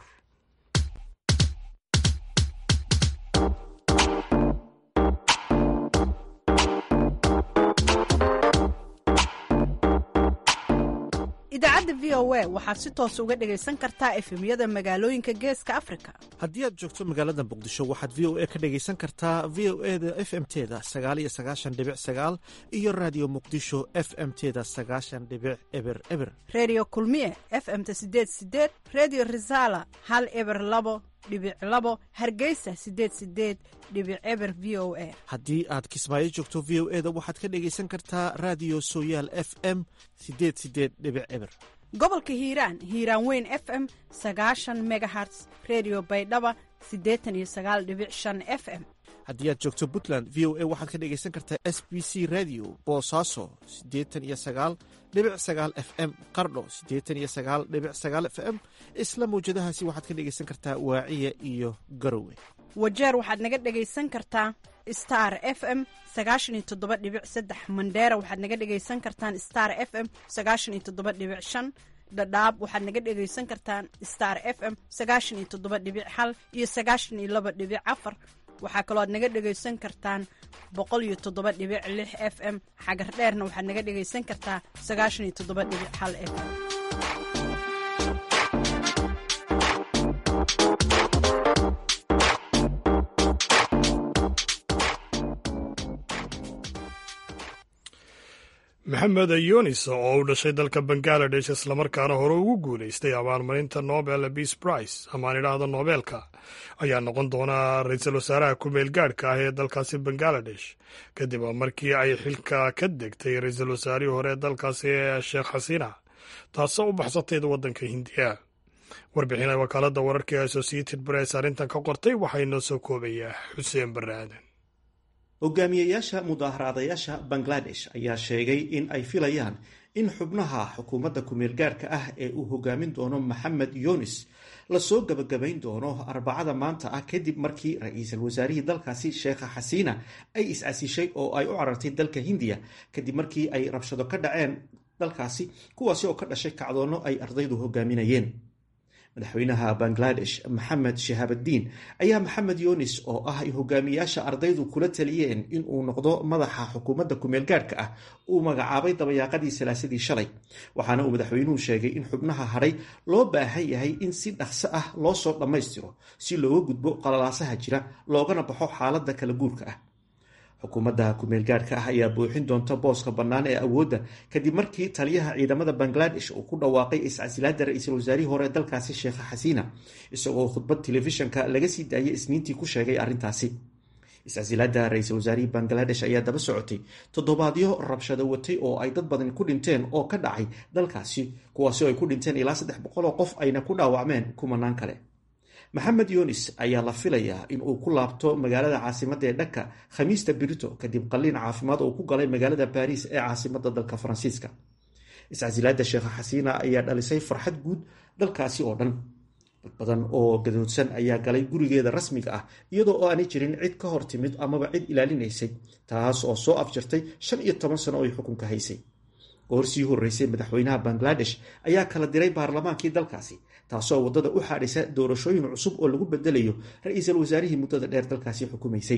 Q: idaacadda v o a waxaad si toos uga dhegaysan kartaa efemyada magaalooyinka geeska afrika
R: haddii aad joogto magaalada muqdisho waxaad v o a ka dhegaysan kartaa v o e da f m teda sagaal iyo sagaashan dhibic sagaal iyo raadiyo muqdisho f m teda sagaashan dhibic eber eber
Q: redio kulmiye f m-ta sideed sideed redio resala hal eber labo dhibic labo hargeysa sideed sideed dhibic eber v o a
R: haddii aad kismaayo joogto v o e da waxaad ka dhegaysan kartaa raadiyo sooyaal f m sideed sideed dhibic eber
Q: gobolka hiiraan hiiraan weyn f m sagaashan megaherts redio baydhaba siddeetan iyo sagaal dhibic shan f m
R: haddii aad joogto puntland v o a waxaad ka dhegaysan kartaa s b c radio boosaaso siddeetan iyo sagaal dhibic sagaal f m qardho siddeetan iyo sagaal dhibic sagaal f m isla mawjadahaasi waxaad ka dhegaysan kartaa waaciya iyo garowe
Q: wajeer waxaad naga dhegaysan kartaa star f m sagaashan iyo toddoba dhibic saddex mandheera waxaad naga dhegaysan kartaan star f m sagaashan iyo toddoba dhibic shan dhadhaab waxaad naga dhegaysan kartaan star f m sagaashan iyo toddoba dhibic hal iyo sagaashan iyo laba dhibic afar waxaa kaloo aad naga dhegaysan kartaan boqol iyo toddoba dhibic lix f m xagar dheerna waxaad naga dhegaysan kartaa sagaashan iyo toddoba dhibic hal f m
A: maxamed ayonis oo u dhashay dalka bangaladesh islamarkaana hore ugu guulaystay abaalmarinta nobel peace price amaan idhaahdo noobeelka ayaa noqon doona ra-iisul wasaaraha ku-meel gaadhka ah ee dalkaasi bangaladesh kadib markii ay xilka ka degtay ra-iisul wasaarihii hore ee dalkaasi sheekh xasiina taasoo u baxsatayda waddanka hindiya warbixina wakaalada wararka ee associated press arrintan ka qortay waxaa inoo soo koobayaa xuseen barre aadan
S: hogaamiyeyaasha mudaaharaadayaasha bangladesh ayaa sheegay in ay filayaan in xubnaha xukuumadda kumeelgaarhka ah ee uu hogaamin doono maxamed yunis lasoo gabagabayn doono arbacada maanta ah kadib markii ra-iisul wasaarihii dalkaasi sheekha xasiina ay is-casishay oo ay u carartay dalka hindiya kadib markii ay rabshado ka dhaceen dalkaasi kuwaasi oo ka dhashay kacdoonno ay ardaydu hogaaminayeen madaxweynaha bangladesh maxamed shahaabaddiin ayaa maxamed yunis oo ah hogaamiyaasha ardaydu kula taliyeen inuu noqdo madaxa xukuumadda kumeelgaarhka ah uu magacaabay dabayaaqadii salaasadii shalay waxaana uu madaxweynuhu sheegay in xubnaha hadhay loo baahan yahay in si dhaqso ah loo soo dhammaystiro si looga gudbo qalalaasaha jira loogana baxo xaaladda kala guurka ah xukuumadda kumeelgaarhka ah ayaa buuxin doonta booska bannaan ee awoodda kadib markii taliyaha ciidamada bangladesh uu ku dhawaaqay iscasilaada ra-iisul wasaarihii hore dalkaasi sheekha xasiina isagoo khudbad telefishanka laga sii daayay isniintii ku sheegay arrintaasi iscasilaada ra-iisul wasaarihii bangladesh ayaa daba socotay toddobaadyo rabshado watay oo ay dad badan ku dhinteen oo ka dhacay dalkaasi kuwaasi oo ay ku dhinteen ilaa saddex boqol oo qof ayna ku dhaawacmeen kumanaan kale maxamed yunis ayaa la filayaa in uu ku laabto magaalada caasimadda ee dhaka khamiista birito kadib qalliin caafimaad oo ku galay magaalada baariis ee caasimadda dalka faransiiska iscasilaada sheekha xasiina ayaa dhalisay farxad guud dalkaasi oo dhan dad badan oo gadoodsan ayaa galay gurigeeda rasmiga ah iyadoo oo aanay jirin cid ka hor timid amaba cid ilaalinaysay taas oo soo afjartay shan iyo toban sano oo ay xukunka haysay goor sii horreysay madaxweynaha bangladesh ayaa kala diray baarlamaankii dalkaasi taasoo waddada u xaadhisa doorashooyin cusub oo lagu bedelayo ra-iisul wasaarihii muddada dheer dalkaasi xukumaysay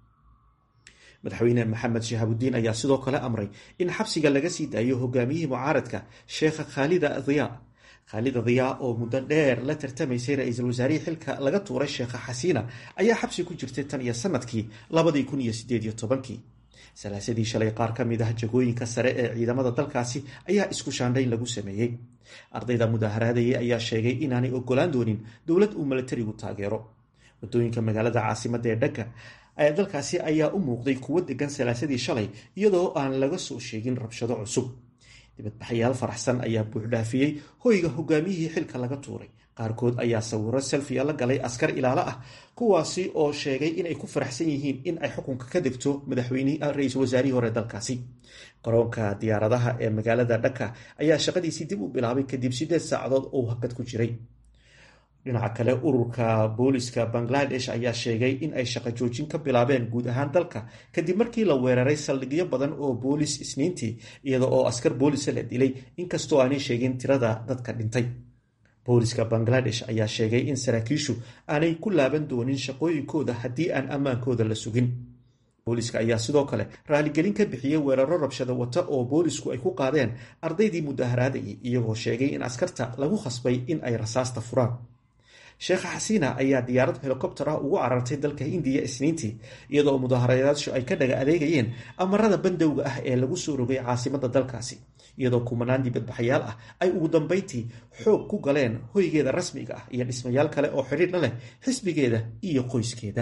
S: madaxweyne maxamed shahaabudiin ayaa sidoo kale amray in xabsiga laga sii daayo hogaamiyihii mucaaradka sheekha khaalida diyaa khaalida diyaa oo muddo dheer la tartamaysay ra-iisul wasaarihii xilka laga tuuray sheekha xasiina ayaa xabsi ku jirtay tan iyo sanadkii labadii kun iyo sideed iyo tobankii salaasadii shalay qaar ka mid ah jagooyinka sare ee ciidamada dalkaasi ayaa isku shaandhayn lagu sameeyey ardayda mudaaharaadayay ayaa sheegay inaanay ogolaan doonin dowlad uu milatarigu taageero wadooyinka magaalada caasimadda ee dhagga dalkaasi ayaa u muuqday kuwo degan salaasadii shalay iyadoo aan laga soo sheegin rabshado cusub dibadbaxayaal faraxsan ayaa buuxdhaafiyey hoyga hogaamiyihii xilka laga tuuray qaarkood ayaa sawiro selfiya la galay askar ilaalo ah kuwaasi oo sheegay inay ku faraxsan yihiin in ay xukunka ka degto madaxweynihii ra-iisul wasaarihii hore dalkaasi garoonka diyaaradaha ee magaalada dhaka ayaa shaqadiisii dib u bilaabay kadib sideed saacadood oo hakad ku jiray dhinaca kale ururka booliska bangladesh ayaa sheegay in ay shaqo joojin ka bilaabeen guud ahaan dalka kadib markii la weeraray saldhigyo badan oo boolis isniintii iyada oo askar boolisa la dilay inkastoo aanay sheegin tirada dadka dhintay booliska bangladesh ayaa sheegay in saraakiishu aanay ku laaban doonin shaqooyinkooda haddii aan ammaankooda la sugin booliska ayaa sidoo kale raaligelin ka bixiyey weeraro rabshado wata oo boolisku ay ku qaadeen ardaydii mudaharaadayay iyagoo sheegay in askarta lagu khasbay in ay rasaasta furaan sheekha xasiina ayaa diyaarad helikobter ah ugu carartay dalka indiya isniintii iyadoo mudaaharayaashu ay ka dhaga adeegayeen amarada bandowga ah ee lagu soo rogay caasimadda dalkaasi iyadoo kumanaan dibadbaxayaal ah ay ugu dambeyntii xoog ku galeen hoygeeda rasmiga ah iyo dhismayaal kale oo xidhiidha leh xisbigeeda iyo qoyskeeda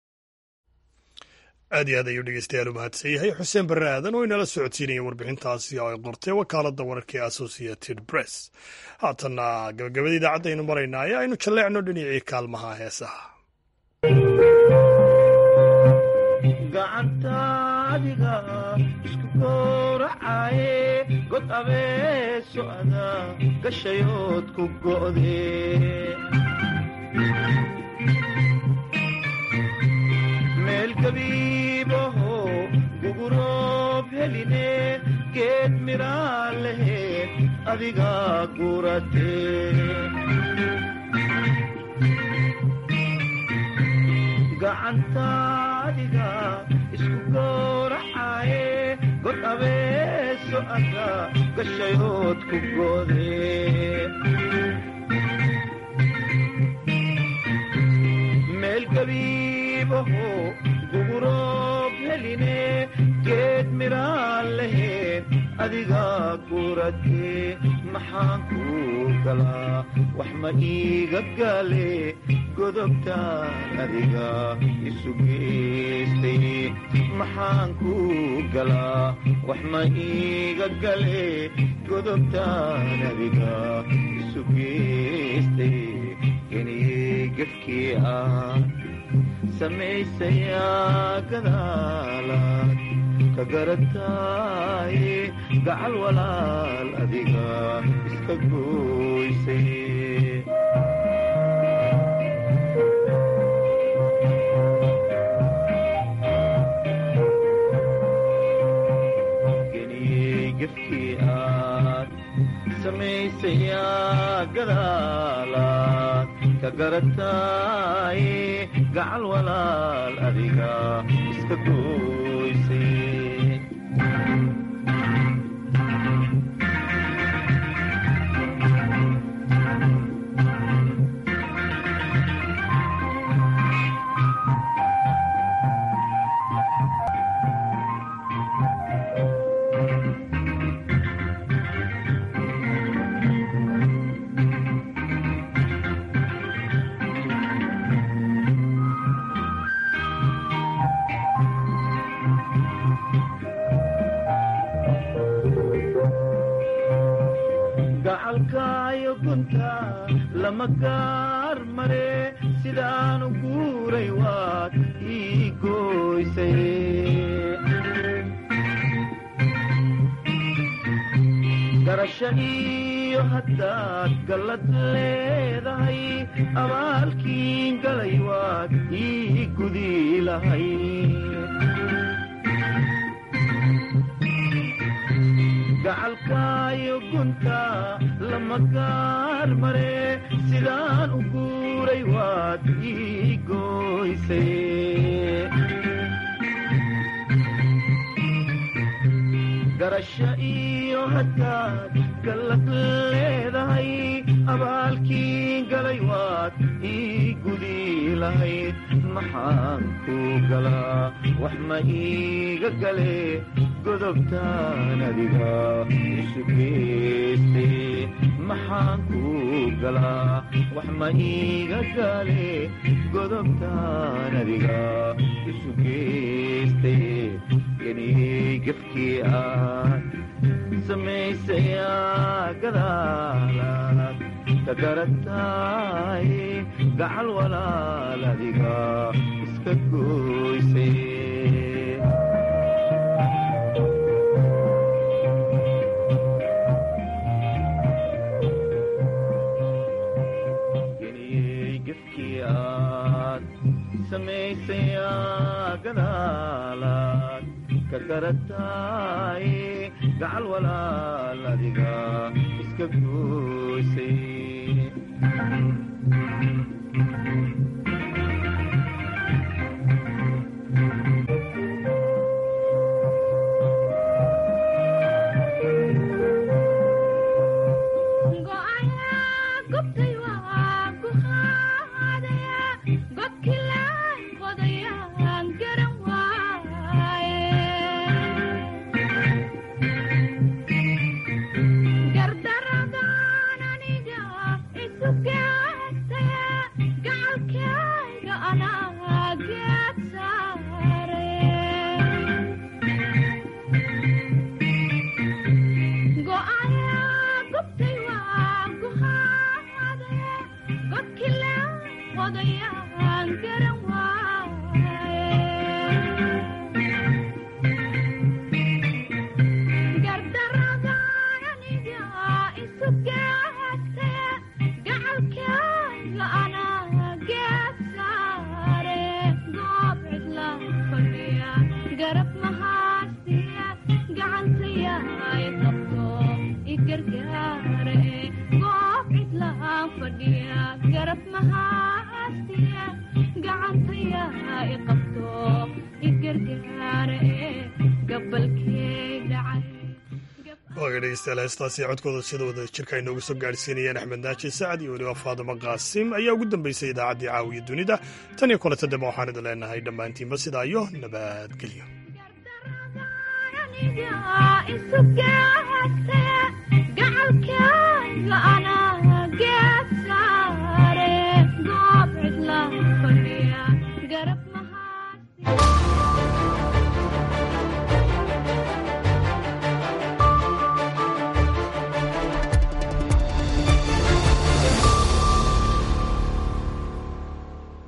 A: aad iyo aad ayuu dhegeystayaal u mahadsan yahay xuseen barre aadan oo inala socodsiinaya warbixintaasi oo ay qortay wakaaladda wararka ee associated press haatanna gabagabada idaacadda aynu maraynaa ee aynu jalleecno dhinacii kaalmaha heesaha
T: gacantaadiga isku gowracaye god abeeso ada gashayood ku go'de meel gabiibaho guguroob heline geed miraa laheed adiga gurate gacantaadiga isku gowracaye god abeeso ada gashayood ku gode meel gabiibaho guguroob heline geed miraa laheed adiga gurate maxaan kuu galaa wax ma iiga gale godobtaan adiga isu geystay maxaan kuu galaa wax ma iiga gale godobtaan adiga isu geystay geniyey gefkii ah samaysayaa gadaalaad ka garataaye gacal walaal adiga iska gooysay geniyey gefkii aad samaysayaa gadaalaad ka garataaye gacal walaal adiga iska gooysay gacalkaayo gunta lama gaar mare sidaanu guuray waad ii gooysay garasho iyo haddaad gallad leedahay abaalkiin galay waad ii gudi lahay gacalkaayo gunta lama gaar mare sidaan u guuray waad ii gooysay garasho iyo haddaad gallad leedahay abaalkii galay waad ii gudi lahayd maxaan ku galaa wax ma iiga gale godobtaan adiga isu geystay maxaan ku galaa wax ma iiga gale godobtaan adiga isu geystay geniyey gefkii aad samaysayaa gadaalaad ka garataay gacal walaal adiga iska gooysay geniyey gefkii aad samaysayaa gadaalaad ka garataay gacal walaal adiga iska gooysay
A: waaga dhegeystayaal heestaasi codkooda sida wada jirka ay noogu soo gaadhsiinayeen axmed naaji sacad iyo weliba faadimo qaasim ayaa ugu dambeysay idaacaddii caawiya dunida tan iyo kulanta dambe waxaan idin leenahay dhammaantiinba sidaa iyo nabadgelyo
E: garab